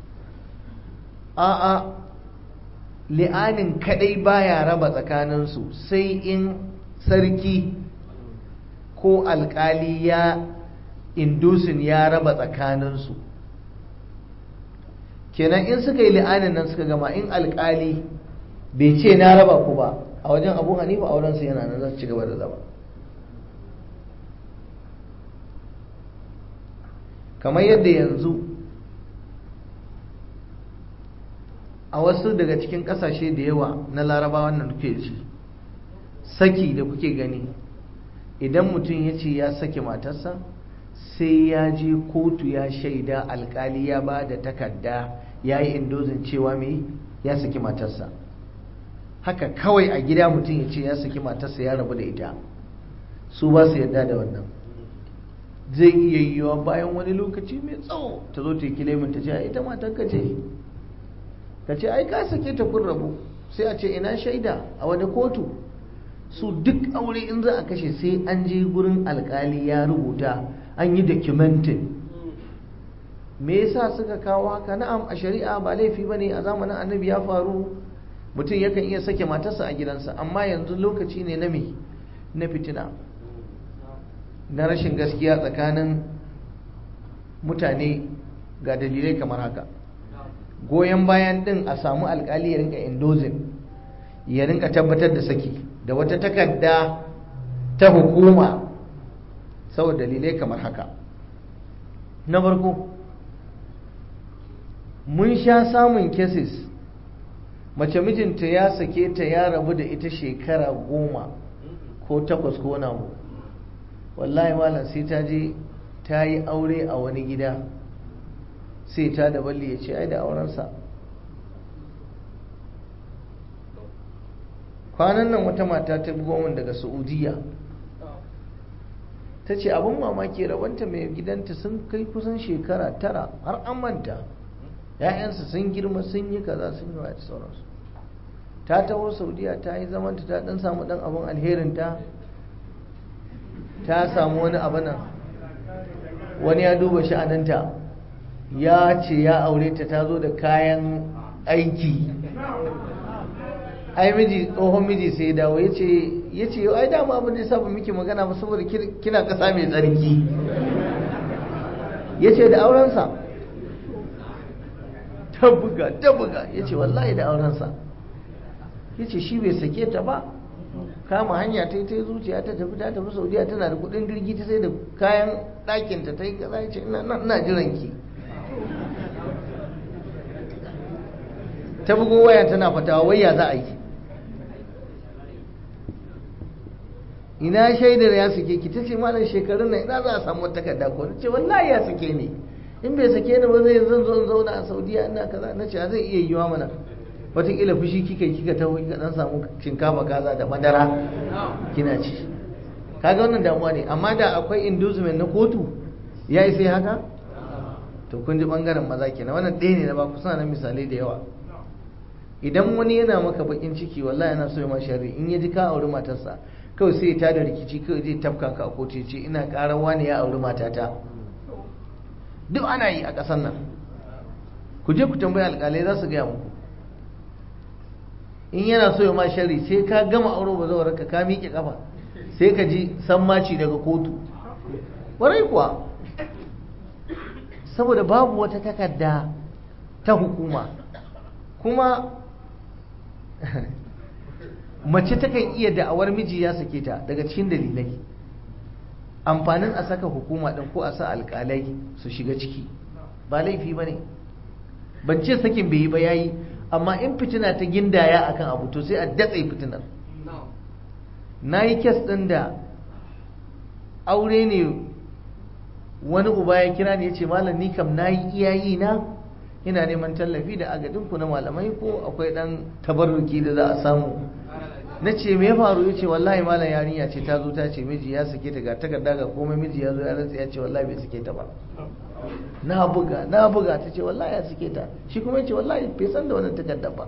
a'a li'anin kadai baya raba tsakaninsu sai in sarki ko alkali ya indusin ya raba tsakaninsu kenan in suka yi li'anin nan suka gama in alkali bai ce na raba ku ba a wajen abu hanifa aurensu yana nan za su ci gaba da zama kamar yadda yanzu a wasu daga cikin kasashe da yawa na larabawa nan kuke ci saki da kuke gani idan mutum ya ce ya sake matarsa sai ya je kotu ya shaida alkali ya ba da takarda ya yi indozin cewa mai ya saki matarsa haka kawai a gida mutum ya ce ya saki matarsa ya rabu da ita su ba su yarda da wannan zai iya yiwuwa bayan wani lokaci mai tsawo ta zo ta yi kilimin ta ce ita matarka ce ka ce ai ka sake ta kun rabu sai a ce ina shaida a wani kotu su duk aure in za a kashe sai an je gurin alkali ya rubuta an yi documentin me yasa suka kawo haka na'am a shari'a ba laifi ba ne a zamanin annabi ya faru mutum yakan iya sake matarsa a gidansa amma yanzu lokaci ne na me na fitina na rashin gaskiya tsakanin mutane ga dalilai kamar haka goyon bayan din a samu alkali ya rinka indozin ya rinka tabbatar da saki da wata takarda ta hukuma saboda dalilai kamar haka na farko mun sha samun cases mace mijinta ya sake ta ya rabu da ita shekara goma ko takwas ko na mu wallahi malam sai ta je ta yi aure a wani gida sai ta da balli ya ce ai da aurensa kwanan nan wata mata ta bugo min daga saudiya ta ce abin mamaki rabanta mai gidanta sun kai kusan shekara tara har an manta ‘ya'yansu sun girma sun yi kaza sun yi wata sauransu ta taho saudiya ta yi zamanta ta dan samu dan abin alherinta ta samu wani abu nan wani ya duba sha'aninta ya ce ya aure ta ta zo da kayan aiki ai miji tsohon miji sai ya dawo ya ce ya ce ai dama abin da ya saba miki magana ba saboda kina kasa mai tsarki ya ce da aurensa ta buga ta buga ya ce wallahi da aurensa ya ce shi bai sake ta ba kama hanya ta yi ta zuciya ta tafi ta tafi saudiya tana da kudin jirgi ta sai da kayan ɗakinta ta yi kaza ya ce ina jiran ki ta bugo waya tana fatawa waya za a yi ina shaidar ya sake ki tace malam shekarun nan ina za a samu takarda ko nace wallahi ya sake ni in bai sake ni ba zai zan zo in zauna a Saudiya ina kaza nace zai iya yiwa mana wataƙila fushi kika kika taho kika dan samu shinkafa kaza da madara kina ci kaga wannan damuwa ne amma da akwai inducement na kotu ya yi sai haka to kun ji bangaren maza kenan wannan ɗaya ne na ba ku suna nan misalai da yawa idan wani yana maka bakin ciki wallahi yana so ya ma sharri in ya ji ka auri matarsa kawai sai ya tada rikici kawai zai tafka ka a kotu ce ina ƙarar wani ya auri matata duk ana yi a ƙasar nan ku je ku tambayi alƙalai za su gaya muku in yana so ya ma sharri sai ka gama auro ba zawar ka ka miƙe kafa sai ka ji sammaci daga kotu ƙwarai kuwa saboda babu wata takarda ta hukuma kuma mace takan iya da'awar miji ya sake ta daga cikin dalilai amfanin a saka hukuma ɗin ko a sa alƙalai su shiga ciki ba laifi ba ne ban ce sakin bai yi ba yayi amma in fitina ta gindaya akan abu to sai a datse fitinar na yi kes ɗin da aure ne wani uba ya kira ni ya ce malam ni kam na yi iyayi na ina neman tallafi da agadinku na malamai ko akwai ɗan tabarruki da za a samu na ce me ya faru ya ce wallahi malam yarinya ce ta zo ta ce miji ya sake ta ga takarda ga komai miji ya zo ya rantsa ya ce wallahi bai sake ta ba na buga na buga ta ce wallahi ya sake ta shi kuma ya ce wallahi bai san da wannan takarda ba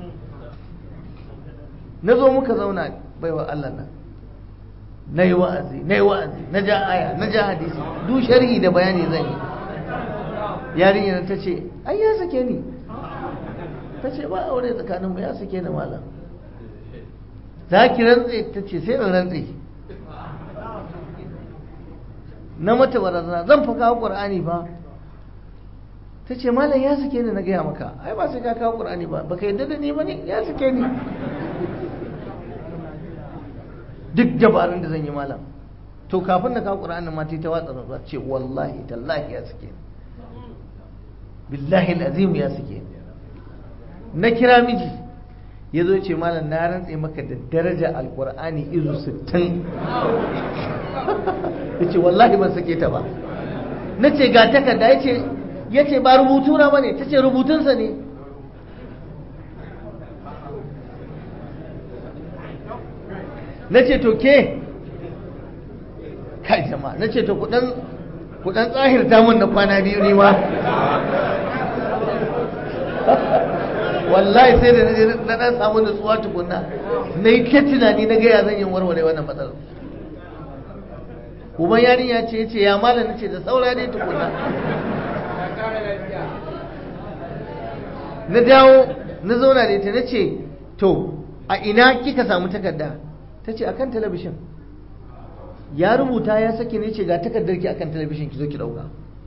na zo muka zauna baiwa Allah nan na yi wa'azi na yi wa'azi na ja aya na ja hadisi duk sharhi da bayani zan yi yarinyar ta ce ai ya sake ni ta ce ba aure tsakaninmu ya sake ni malam za ki rantse ta ce sai in rantse na mata barazana zan fa kawo ƙur'ani ba ta ce malam ya sake ni na gaya maka ai ba sai ka kawo ƙur'ani ba baka yadda da ni ba ne ya sake ni duk dabarun da zan yi malam to kafin na kawo ƙur'anin ma ta watsa rantsuwa ce wallahi tallahi ya sake ni billahi al'azim ya sake ni na kira miji ya zo ce malam na rantse maka da daraja alkur'ani izu 60 ya ce wallahi ban sake ta ba na ce ga takarda ya ce ba rubutuna ba ne ta ce rubutunsa ne na ce to ke kai jama'a na ce to kudan tsahirta mun na kwana biyu ne ma wallahi sai da na dan samu nutsuwa tukunna na yi ta tunani na gaya zan yi warware wannan matsalar uban yarinya ce ya ce ya malam na ce da saura ne tukunna na dawo na zauna da ita na ce to a ina kika samu takarda ta ce akan talabishin ya rubuta ya sake ne ce ga takardar ki akan talabishin ki zo ki dauka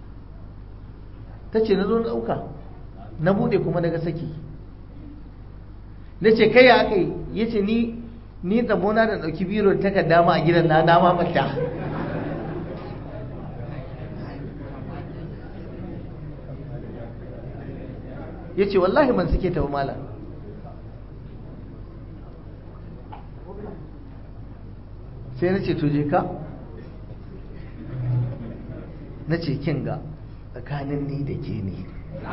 ta ce na zo na dauka na bude kuma daga saki na ce kai ya aka yi ya ce ni ni tsabona da ɗauki biro da takarda ma a gidan na dama mata ya ce wallahi ban suke tafi mala sai na ce je ka na ce kin ga tsakanin ni da ke ne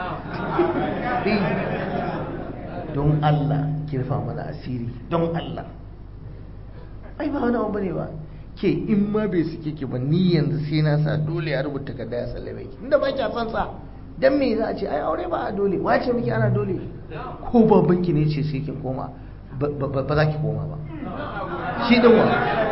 don Allah kirfa mana asiri don Allah ai ba wani abu bane ba ke in ma bai suke ki ba ni yanzu sai na sa dole ya rubuta takarda ya sallame ki inda ba ki san sa dan me za a ce ai aure ba a dole wace miki ana dole ko babanki ne ce sai ki koma ba za ki koma ba shi din wa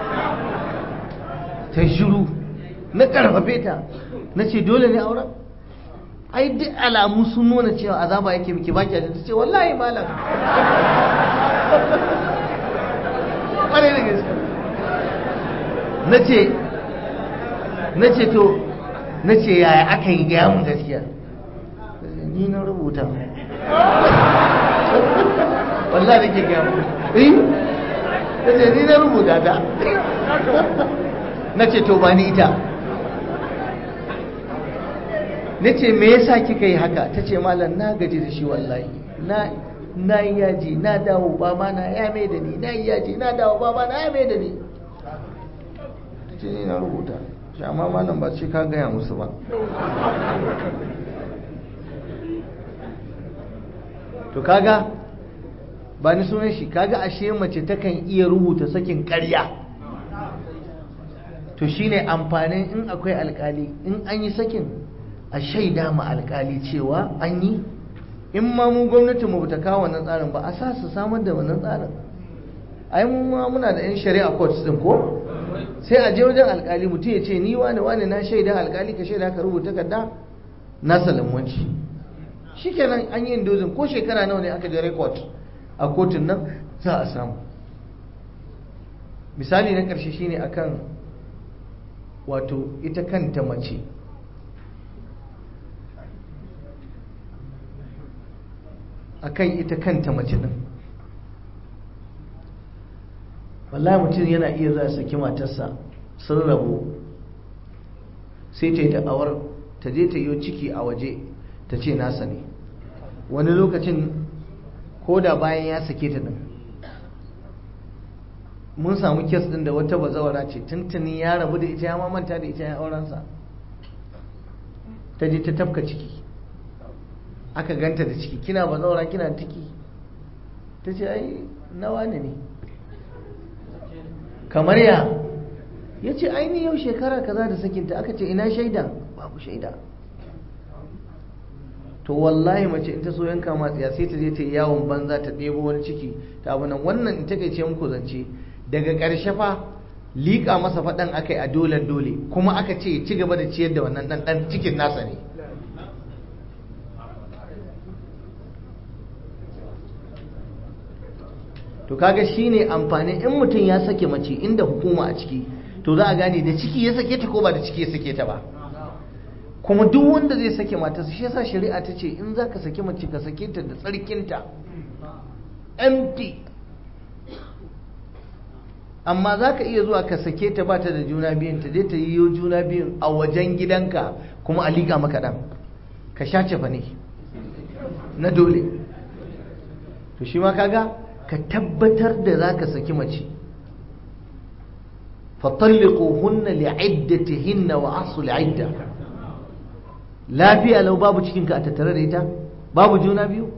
ta shiru na karfafe ta na ce dole ne auren ai duk alamu sun nuna cewa azaba yake miki baki da ta ce wallahi malam ƙwarai da gaske na ce na ce to na ce yaya aka yi gaya mun gaskiya ni na rubuta wallahi da ke gaya mun eh na ce ni na rubuta ta na ce to ba ni ita na ce me yasa kika yi haka ta ce malam na gaji da shi wallahi na na yi yaji na dawo baba na ya mai da ni na yi yaji na dawo baba na ya mai da ni ta ce ni na rubuta shi amma malam ba ce ka gaya musu ba to kaga ba ni sunan shi kaga ashe mace takan iya rubuta sakin ƙarya to shine amfanin in akwai alkali in an yi sakin a shaida ma alkali cewa an yi in ma mu gwamnatin mu bata kawo wannan tsarin ba a sa su samar da wannan tsarin ai mu ma muna da yan shari'a courts din ko sai a je wajen alkali mutum ya ce ni wani wani na shaida alkali ka shaida ka rubuta takarda na salamanci shikenan an yi indozin ko shekara nawa ne aka je record a kotun nan za a samu misali na ƙarshe shine akan wato ita kanta mace akan ita kanta mace din wallahi mutum yana iya za saki matarsa sun rabu sai ta yi da'awar ta je ta yi ciki a waje ta ce nasa ne wani lokacin ko da bayan ya sake ta din mun samu kes din da wata bazawara ce tuntuni ya rabu da ita ya mamanta da ita ya aurensa ta je ta tafka ciki aka ganta da ciki kina bazawara kina ciki ta ce ai nawa ne ne kamar ya ya ce aini yau shekara kaza da sakinta aka ce ina shaida babu shaida to wallahi mace in ta so yanka matsiya sai ta je ta yi yawon banza ta ɗebo wani ciki ta abu nan wannan in take ce muku zance daga ƙarshe fa liƙa masa faɗan aka yi a dole dole kuma aka ce ci gaba da ciyar da wannan ɗan ɗan cikin nasa ne to kaga shine amfani in mutum ya sake mace inda hukuma a ciki to za a gane da ciki ya sake ta ko ba da ciki ya sake ta ba kuma duk wanda zai sake matarsa shi yasa shari'a ta ce in zaka sake mace ka sake ta da tsarkinta empty amma za ka iya zuwa ka sake ta ba ta da juna biyun ta je ta yi juna biyun a wajen gidanka kuma a liƙa maka ɗan ka sha cefa ne na dole to shi ma kaga ka tabbatar da za ka saki mace fatalliquhunna li'iddatihinna wa asu li'idda lafiya lau babu cikinka a tattare da ita babu juna biyu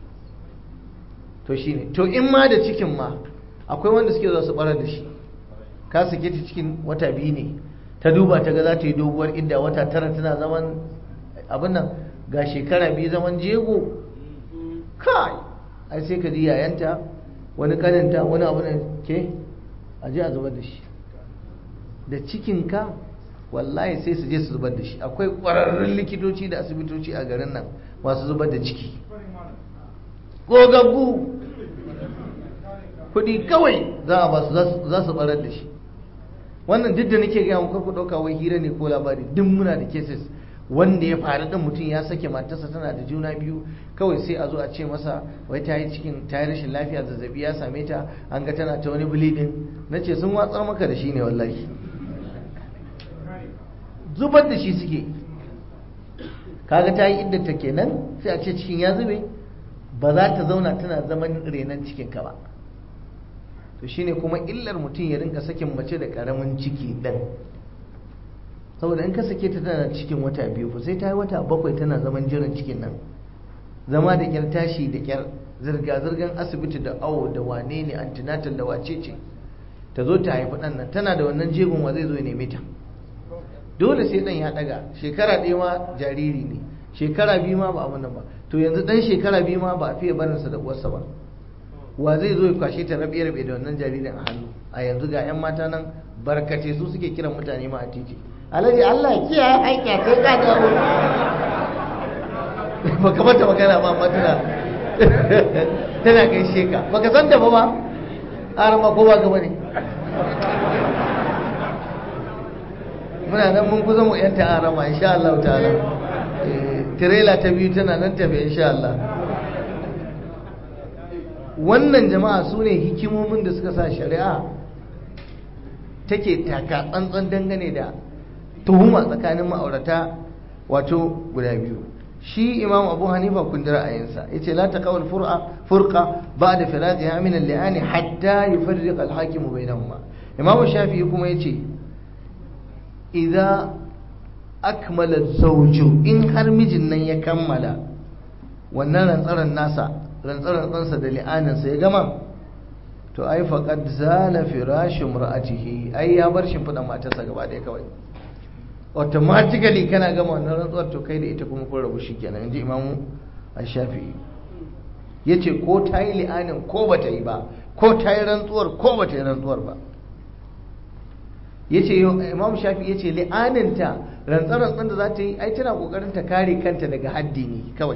to shine to in ma da cikin ma akwai wanda suke za su barar da shi ka sake ta cikin wata biyu ne ta duba ta ga za ta yi doguwar idda wata tara tana zaman abin nan ga shekara biyu zaman jego kai ai sai ka ji yayanta wani kaninta wani abu ne ke a je a zubar da shi da cikinka wallahi sai su je su zubar da shi akwai ƙwararrun likitoci da asibitoci a garin nan masu zubar da ciki gogaggu kuɗi kawai za a basu za su barar da shi wannan duk da nake gaya muku ku ɗauka wai hira ne ko labari duk muna da cases wanda ya faru ɗin mutum ya sake matarsa tana da juna biyu kawai sai a zo a ce masa wai ta yi cikin ta yi rashin lafiya zazzabi ya same ta an ga tana ta wani bleeding na ce sun watsar maka da shi ne wallahi zubar da shi suke kaga ta yi iddata kenan sai a ce cikin ya zube ba za ta zauna tana zaman renon cikinka ba to shine kuma illar mutum ya rinka sakin mace da karamin ciki ɗin saboda in ka sake ta tana cikin wata biyu fa sai ta yi wata bakwai tana zaman jiran cikin nan zama da kyar tashi da kyar zirga-zirgar asibiti da awo da wane ne antinatal da wace ce ta zo ta haifi ɗan nan tana da wannan jegun wa zai zo ya neme ta dole sai ɗan ya ɗaga shekara ɗaya ma jariri ne shekara biyu ma ba abin nan ba to yanzu ɗan shekara biyu ma ba a fiye barinsa da uwarsa ba wa zai zo ya kwashe ta rabe rabe da wannan jaririn a hannu a yanzu ga 'yan mata nan barkace su suke kiran mutane ma a titi alhaji Allah ya kiyaye aika kai ka dawo baka mata magana ba amma tana tana gaishe ka baka san da ba ba arama ko ba gaba ne muna nan mun kusa mu yanta arama insha Allah ta'ala tirela ta biyu tana nan tafi insha Allah wannan jama'a su ne hikimomin da suka sa shari'a take taka tsantsan dangane da tuhuma tsakanin ma'aurata wato guda biyu shi imam abu hanifa kun ji ra'ayinsa ya ce la taqawul fur'a furqa ba'da firaqiha min al-li'ani hatta yufarriq al-hakim bainahuma imam shafi'i kuma yace idza akmala zawju in har mijin nan ya kammala wannan rantsaran nasa rantsarantsansa da li'aninsa ya gama to ai faqad zala firashu imra'atihi ai ya bar shimfiɗan matarsa gaba ɗaya kawai automatically kana gama wannan rantsuwar to kai da ita kuma kun rabu shikenan inji imamu a shafi'i ya ce ko ta yi li'anin ko ba ta yi ba ko ta yi rantsuwar ko ba ta yi rantsuwar ba ya ce imam shafi ya ce li'aninta rantsar-rantsar da za ta yi ai tana kokarin ta kare kanta daga haddi ne kawai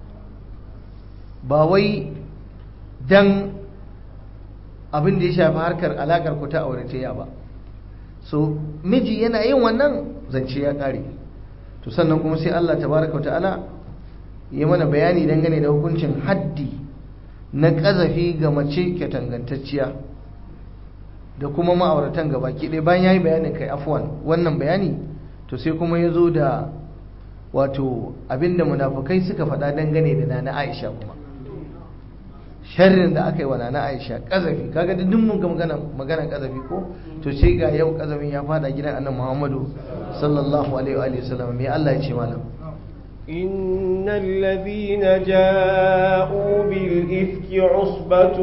ba wai dan abin da ya shafi harkar alakar ku ta auratayya ba so miji yana yin wannan zance ya kare to sannan kuma sai Allah tabaraka ta'ala ya mana bayani dangane da hukuncin haddi na kazafi ga mace katangantacciya da kuma ma'auratan gabaki ɗaya bayan yayi bayanin kai afwan wannan bayani to sai kuma ya zo da wato abinda munafukai suka faɗa dangane da nana Aisha kuma sharrin da aka yi wa nana Aisha kazafi kaga duk mun ga magana magana kazafi ko to sai ga yau kazafin ya fada gidan annabi Muhammadu sallallahu alaihi wa sallam me Allah ya ce mana إن الذين جاءوا بالإفك عصبة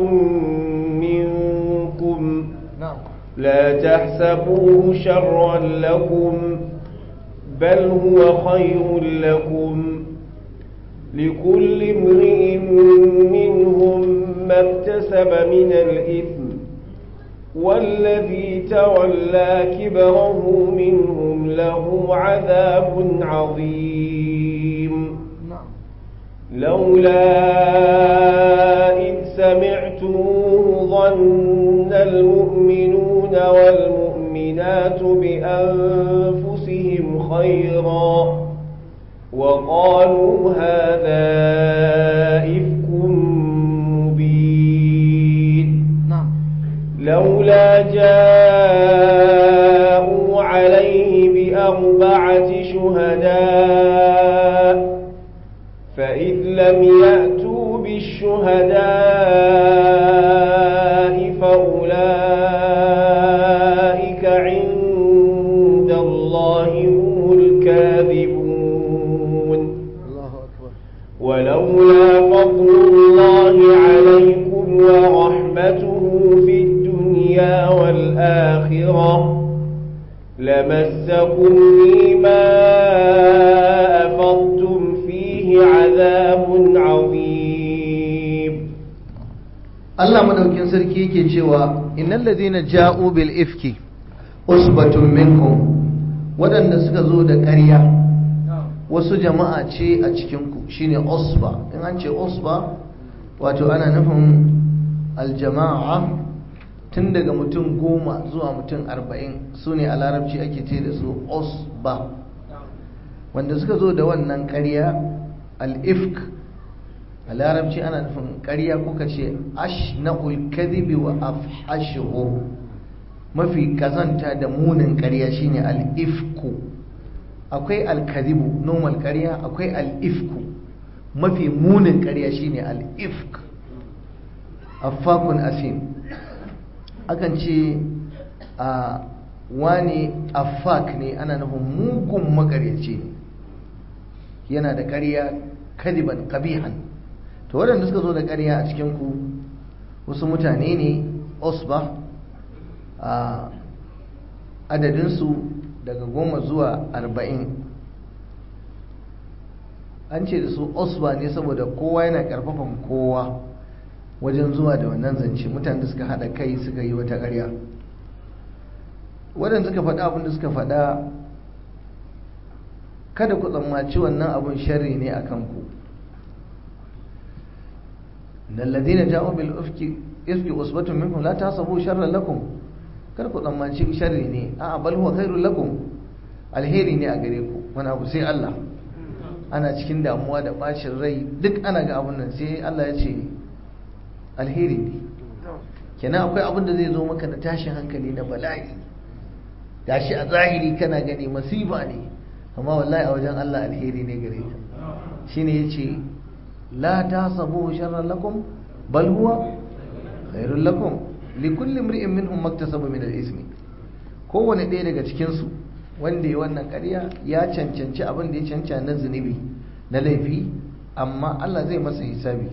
منكم na'am لا تحسبوه شرا لكم بل هو خير لكم لكل امرئ منهم ما اكتسب من الإثم والذي تولى كبره منهم له عذاب عظيم na'am لولا إذ سمعتموه ظن المؤمنون والمؤمنات بأنفسهم خيرا وقالوا هذا إفك مبين na'am لولا جاءوا عليه بأربعة شهداء فإذ لم يأتوا بالشهداء فأولئك عند الله هم الكاذبون Allahu akbar ولولا فضل الله عليكم ورحمته في الدنيا والآخرة لمسكم فيما أفضتم فيه عذاب عظيم Allah madaukin sarki yake cewa innal ladina ja'u bil ifki usbatun minkum wadanda suka zo da ƙarya wasu jama'a ce a cikin ku shine usba in an ce usba wato ana nufin aljama'a tun daga mutum goma zuwa mutum arba'in su ne a larabci ake ce da su usba wanda suka zo da wannan ƙarya al-ifk a larabci ana nufin ƙarya kuka ce ashna'ul kadhibi wa afhashuhu mafi kazanta da munin ƙarya shine al-ifku akwai al-kadhibu normal ƙarya akwai al-ifku mafi munin ƙarya shine al-ifk affakun asim akan ce a wani affak ne ana nufin mugun makaryaci ne yana da ƙarya kadiban kabihan to waɗanda suka zo da ƙarya a cikinku wasu mutane ne osba a adadinsu daga goma zuwa arba'in an ce da su osba ne saboda kowa yana ƙarfafan kowa wajen zuwa da wannan zance mutane da suka haɗa kai suka yi wata ƙarya waɗanda suka faɗa abin da suka faɗa kada ku tsammaci wannan abin sharri ne a kanku إن الذين جاءوا بالإفك إفك أصبة منكم لا تحسبوا شرا لكم kar ku tsammanci sharri ne a bal huwa khairul lakum alheri ne a gare ku wani abu sai Allah ana cikin damuwa da bacin rai duk ana ga abun nan sai Allah ya ce alheri ne kenan akwai abin da zai zo maka na tashin hankali na bala'i gashi a zahiri kana gani masifa ne amma wallahi a wajen Allah alheri ne gare ka shine yace la tasabuhu sharran lakum bal huwa khairul lakum likulli imri'in minhum maktasaba min al-ismi kowane ɗaya daga cikin su wanda ya wannan ƙarya ya cancanci abin da ya canca na zunubi na laifi amma Allah zai masa hisabi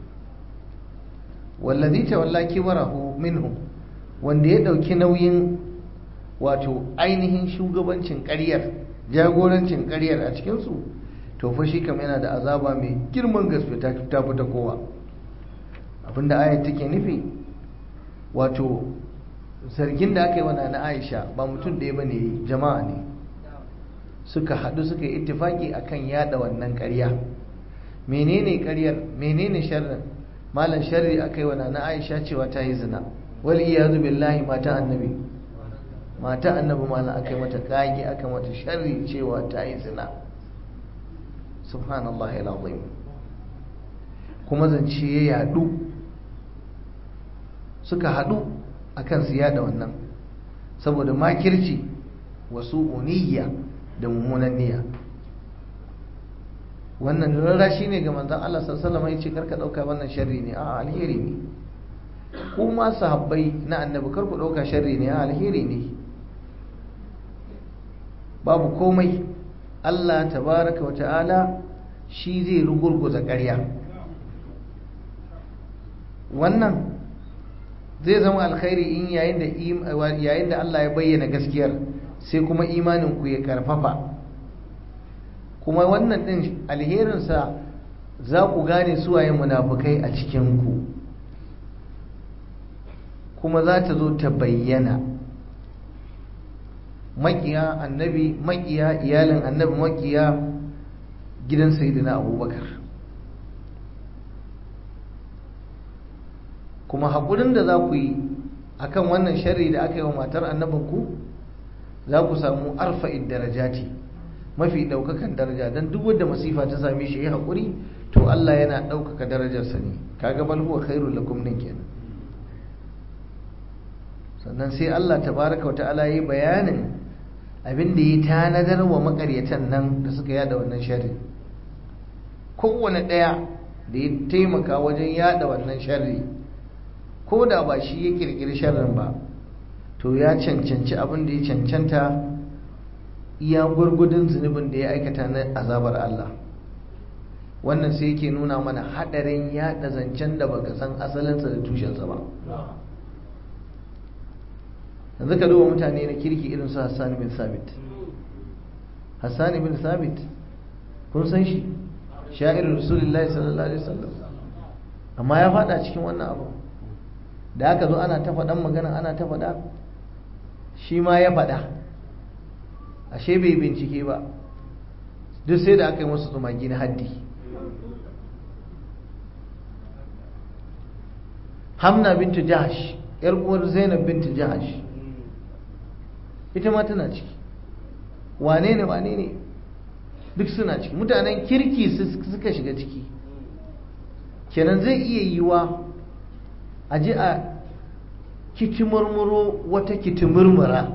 wallazi tawalla kibarahu minhum wanda ya dauki nauyin wato ainihin shugabancin ƙaryar jagorancin ƙaryar a cikin su to fa shi kam yana da azaba mai girman gaske ta ta fita kowa abinda ayat take nufi wato zargin da aka yi wa na Aisha ba mutum ɗaya bane jama'a ne suka haɗu suka yi ittifaki akan yada wannan ƙarya menene ƙaryar menene sharrin malam sharri aka yi wa na Aisha cewa ta yi zina wal iyadu billahi mata annabi mata annabi malam aka yi mata kage aka mata sharri cewa ta yi zina subhanallahi alazim kuma zance ya yadu suka hadu akan su yada wannan saboda makirci wasu uniyya da mummunan niyya wannan rara shi ne ga manzon Allah sallallahu alaihi wasallam yace karka dauka wannan sharri ne a alheri ne kuma sahabbai na annabi kar ku dauka sharri ne a alheri ne babu komai Allah tabaraka wa ta'ala shi zai rugurguza ƙarya wannan zai zama alkhairi in yayin da yayin da Allah ya bayyana gaskiyar sai kuma imanin ku ya karfafa kuma wannan din alherinsa za ku gane suwaye munafukai a cikin ku kuma za ta zo ta bayyana makiya annabi makiya iyalin annabi makiya gidan sayyidina abubakar kuma haƙurin da za ku yi akan wannan sharri da aka yi wa matar annabinku za ku samu arfa'id darajati mafi ɗaukakan daraja don duk wadda masifa ta same shi ya haƙuri to Allah yana ɗaukaka darajarsa ne kaga bal huwa khairul lakum din kenan sannan sai Allah tabaraka wa ta'ala yi bayanin abin da ya tanadar wa makaryatan nan da suka yada wannan sharri kowane ɗaya da ya taimaka wajen yada wannan sharri ko da ba shi ya kirkiri sharrin ba to ya cancanci abin da ya cancanta iya gurgudun zunubin da ya aikata na azabar Allah wannan sai yake nuna mana haɗarin yada zancen da baka san asalinsa da tushensa ba yanzu ka duba mutane na kirki irin su Hassan bin Sabit Hassan bin Sabit kun san shi sha'irin Rasulullahi sallallahu alaihi wasallam amma ya fada cikin wannan abu da aka zo ana ta faɗan magana ana ta faɗa shi ma ya faɗa ashe bai bincike ba duk sai da aka yi musu tsumagi na haddi hamna bintu jahash yar uwar zainab bintu jahash ita ma tana ciki wane ne wane ne duk suna ciki mutanen kirki suka shiga ciki kenan zai iya yiwa a ji a kitimurmuro wata kitimurmura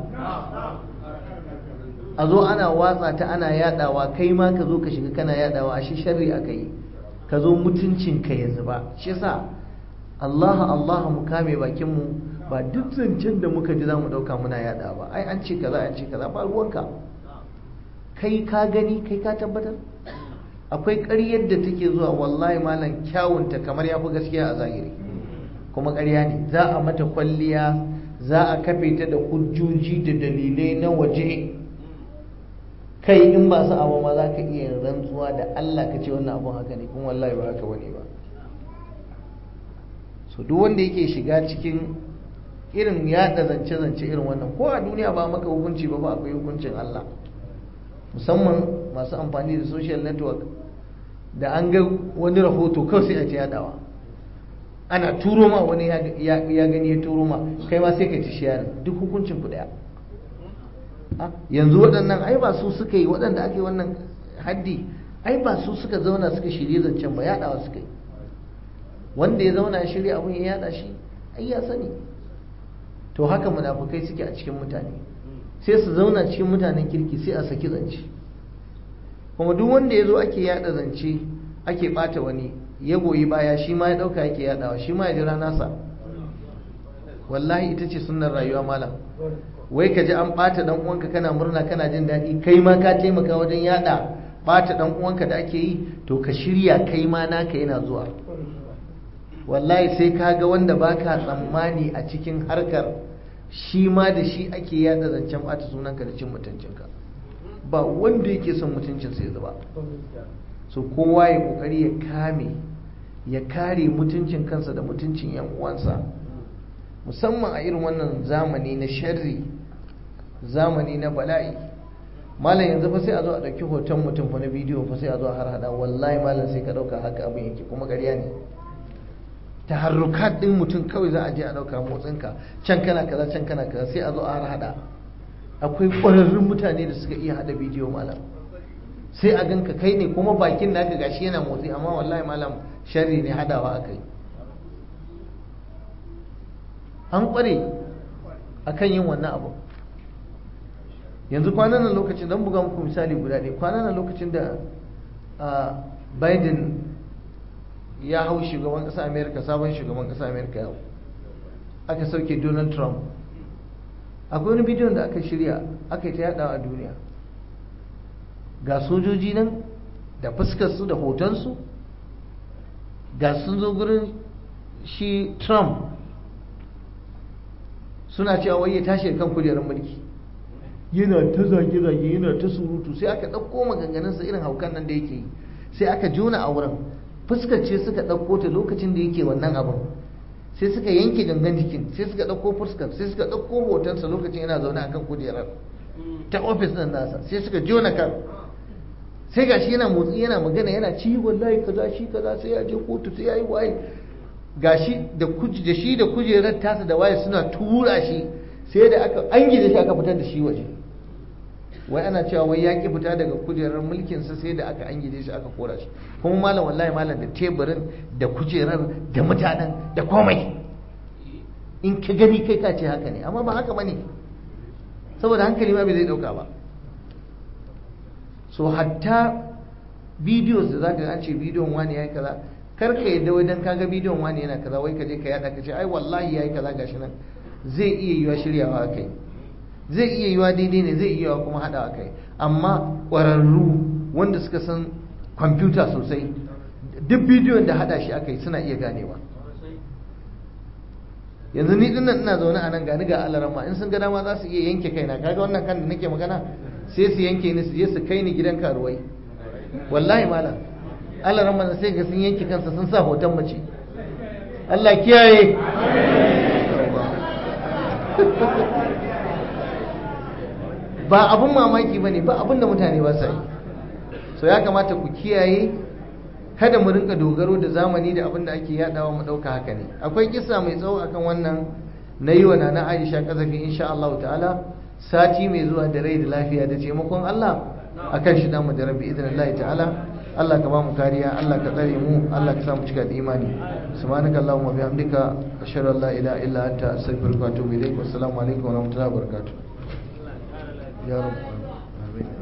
a zo ana watsa ta ana yadawa kai ma ka zo ka shiga kana yadawa a shi sharri aka yi ka zo mutuncinka ya zuba shi sa Allah Allah mu kame bakinmu ba duk zancen da muka ji za mu ɗauka muna yada ba ai an ce kaza an ce kaza ba ruwanka kai ka gani kai ka tabbatar akwai ƙaryar da take zuwa wallahi malam kyawunta kamar ya fi gaskiya a zahiri kuma ƙarya ne za a mata kwalliya za a kafe ta da hujjoji da dalilai na waje kai in ba su abu ma za ka iya rantsuwa da Allah ka ce wannan abun haka ne kuma wallahi ba haka bane ba so duk wanda yake shiga cikin irin yada zance-zance irin wannan ko a duniya ba maka hukunci ba ba akwai hukuncin Allah musamman masu amfani da social network da an ga wani rahoto kawai sai a ta yadawa ana turo ma wani ya gani ya turo ma kai ma sai ka ci shiyar duk hukuncin ku daya yanzu waɗannan ai ba su suka yi waɗanda ake wannan haddi ai ba su suka zauna suka shirye zancen ba yaɗawa suka yi wanda ya zauna ya shirya abin ya yaɗa shi ai ya sani to haka munafukai suke a cikin mutane sai su zauna cikin mutanen kirki sai a saki zance kuma duk wanda ya zo ake yaɗa zance ake ɓata wani ya goyi baya shi ma ya ɗauka yake yaɗawa shi ma ya jira nasa wallahi ita ce sunnar rayuwa malam wai ka ji an ɓata ɗan uwanka kana murna kana jin daɗi kai ma ka taimaka wajen yaɗa ɓata ɗan uwanka da ake yi to ka shirya kai ma naka yana zuwa wallahi sai ka ga wanda baka tsammani a cikin harkar shi ma da shi ake yaɗa zancen ɓata sunanka da cin mutuncinka ba wanda yake son mutuncinsa ya zuba so kowa ya kokari ya kame ya kare mutuncin kansa da mutuncin yan uwansa musamman a irin wannan zamani na sharri zamani na bala'i malam yanzu fa sai a zo a ɗauki hoton mutum fa na bidiyo fa sai a zo a harhaɗa wallahi malam sai ka ɗauka haka abin yake kuma ƙarya ne taharrukat ɗin mutum kawai za a je a ɗauka motsinka can kana kaza can kana kaza sai a zo a harhaɗa akwai ƙwararrun mutane da suka iya haɗa bidiyo malam sai a ganka kai ne kuma bakin naka gashi yana motsi amma wallahi malam sharri ne hadawa akai an ƙware akan yin wannan abu yanzu kwanan nan lokacin don buga muku misali guda ɗaya kwanan nan lokacin da biden ya hau shugaban ƙasa amerika sabon shugaban ƙasa amerika yau aka sauke donald trump akwai wani bidiyon da aka shirya aka yi ta yadawa a duniya ga sojoji nan da fuskarsu da hotonsu ga sun zo gurin shi trump suna cewa wai ya tashi kan kujerar mulki yana ta zage-zage yana ta surutu sai aka ɗauko maganganunsa irin haukan nan da yake yi sai aka jona a wurin fuskace suka ɗauko ta lokacin da yake wannan abin sai suka yanke gangan jikin sai suka ɗauko fuskar sai suka ɗauko hotonsa lokacin yana zaune akan kujerar ta ofis ɗin nasa sai suka jona kan sai gashi yana motsi yana magana yana ci wallahi kaza shi kaza sai ya je kotu sai ya yi waye gashi da da shi da kujerar tasa da waye suna tura shi sai da aka an gida shi aka fitar da shi waje wai ana cewa wai ya ki fita daga kujerar mulkinsa sai da aka an gida shi aka kora shi kuma malam wallahi malam da teburin da kujerar da mutanen da komai in ka gani kai ka ce haka ne amma ba haka bane saboda hankali ma bai zai dauka ba so hatta videos da zaka ga an ce bidiyon wani yayi kaza kar ka yadda wai dan kaga bidiyon wani yana kaza wai ka je ka yada ka ce ai wallahi yayi kaza gashi nan zai iya yiwa shiryawa kai zai iya yiwa daidai ne zai iya yiwa kuma hadawa kai amma ƙwararru wanda suka san kwamfuta sosai duk bidiyon da hada shi aka yi suna iya ganewa yanzu ni dinnan ina zaune a nan gani ga alarama in sun ga dama za su iya yanke kaina kaga wannan kan da nake magana sai su yanke ni su je su kai ni gidan karuwai wallahi malam alarama sai ga sun yanke kansa sun sa hoton mace Allah kiyaye ba abun mamaki ba ne ba abun da mutane ba sa yi so ya kamata ku kiyaye kada mu rinka dogaro da zamani da abin da ake yadawa mu dauka haka ne akwai kisa mai tsawo akan wannan na yi wa nana Aisha kazafi insha Allah ta'ala sati mai zuwa da rai da lafiya da taimakon Allah akan shi damu da rabbi idan Allah ta'ala Allah ka ba mu kariya Allah ka tsare mu Allah ka sa mu cika da imani subhanaka allahumma bihamdika ashhadu an la ilaha illa anta astaghfiruka wa atubu ilaik wassalamu alaikum wa rahmatullahi wa barakatuh ya rabb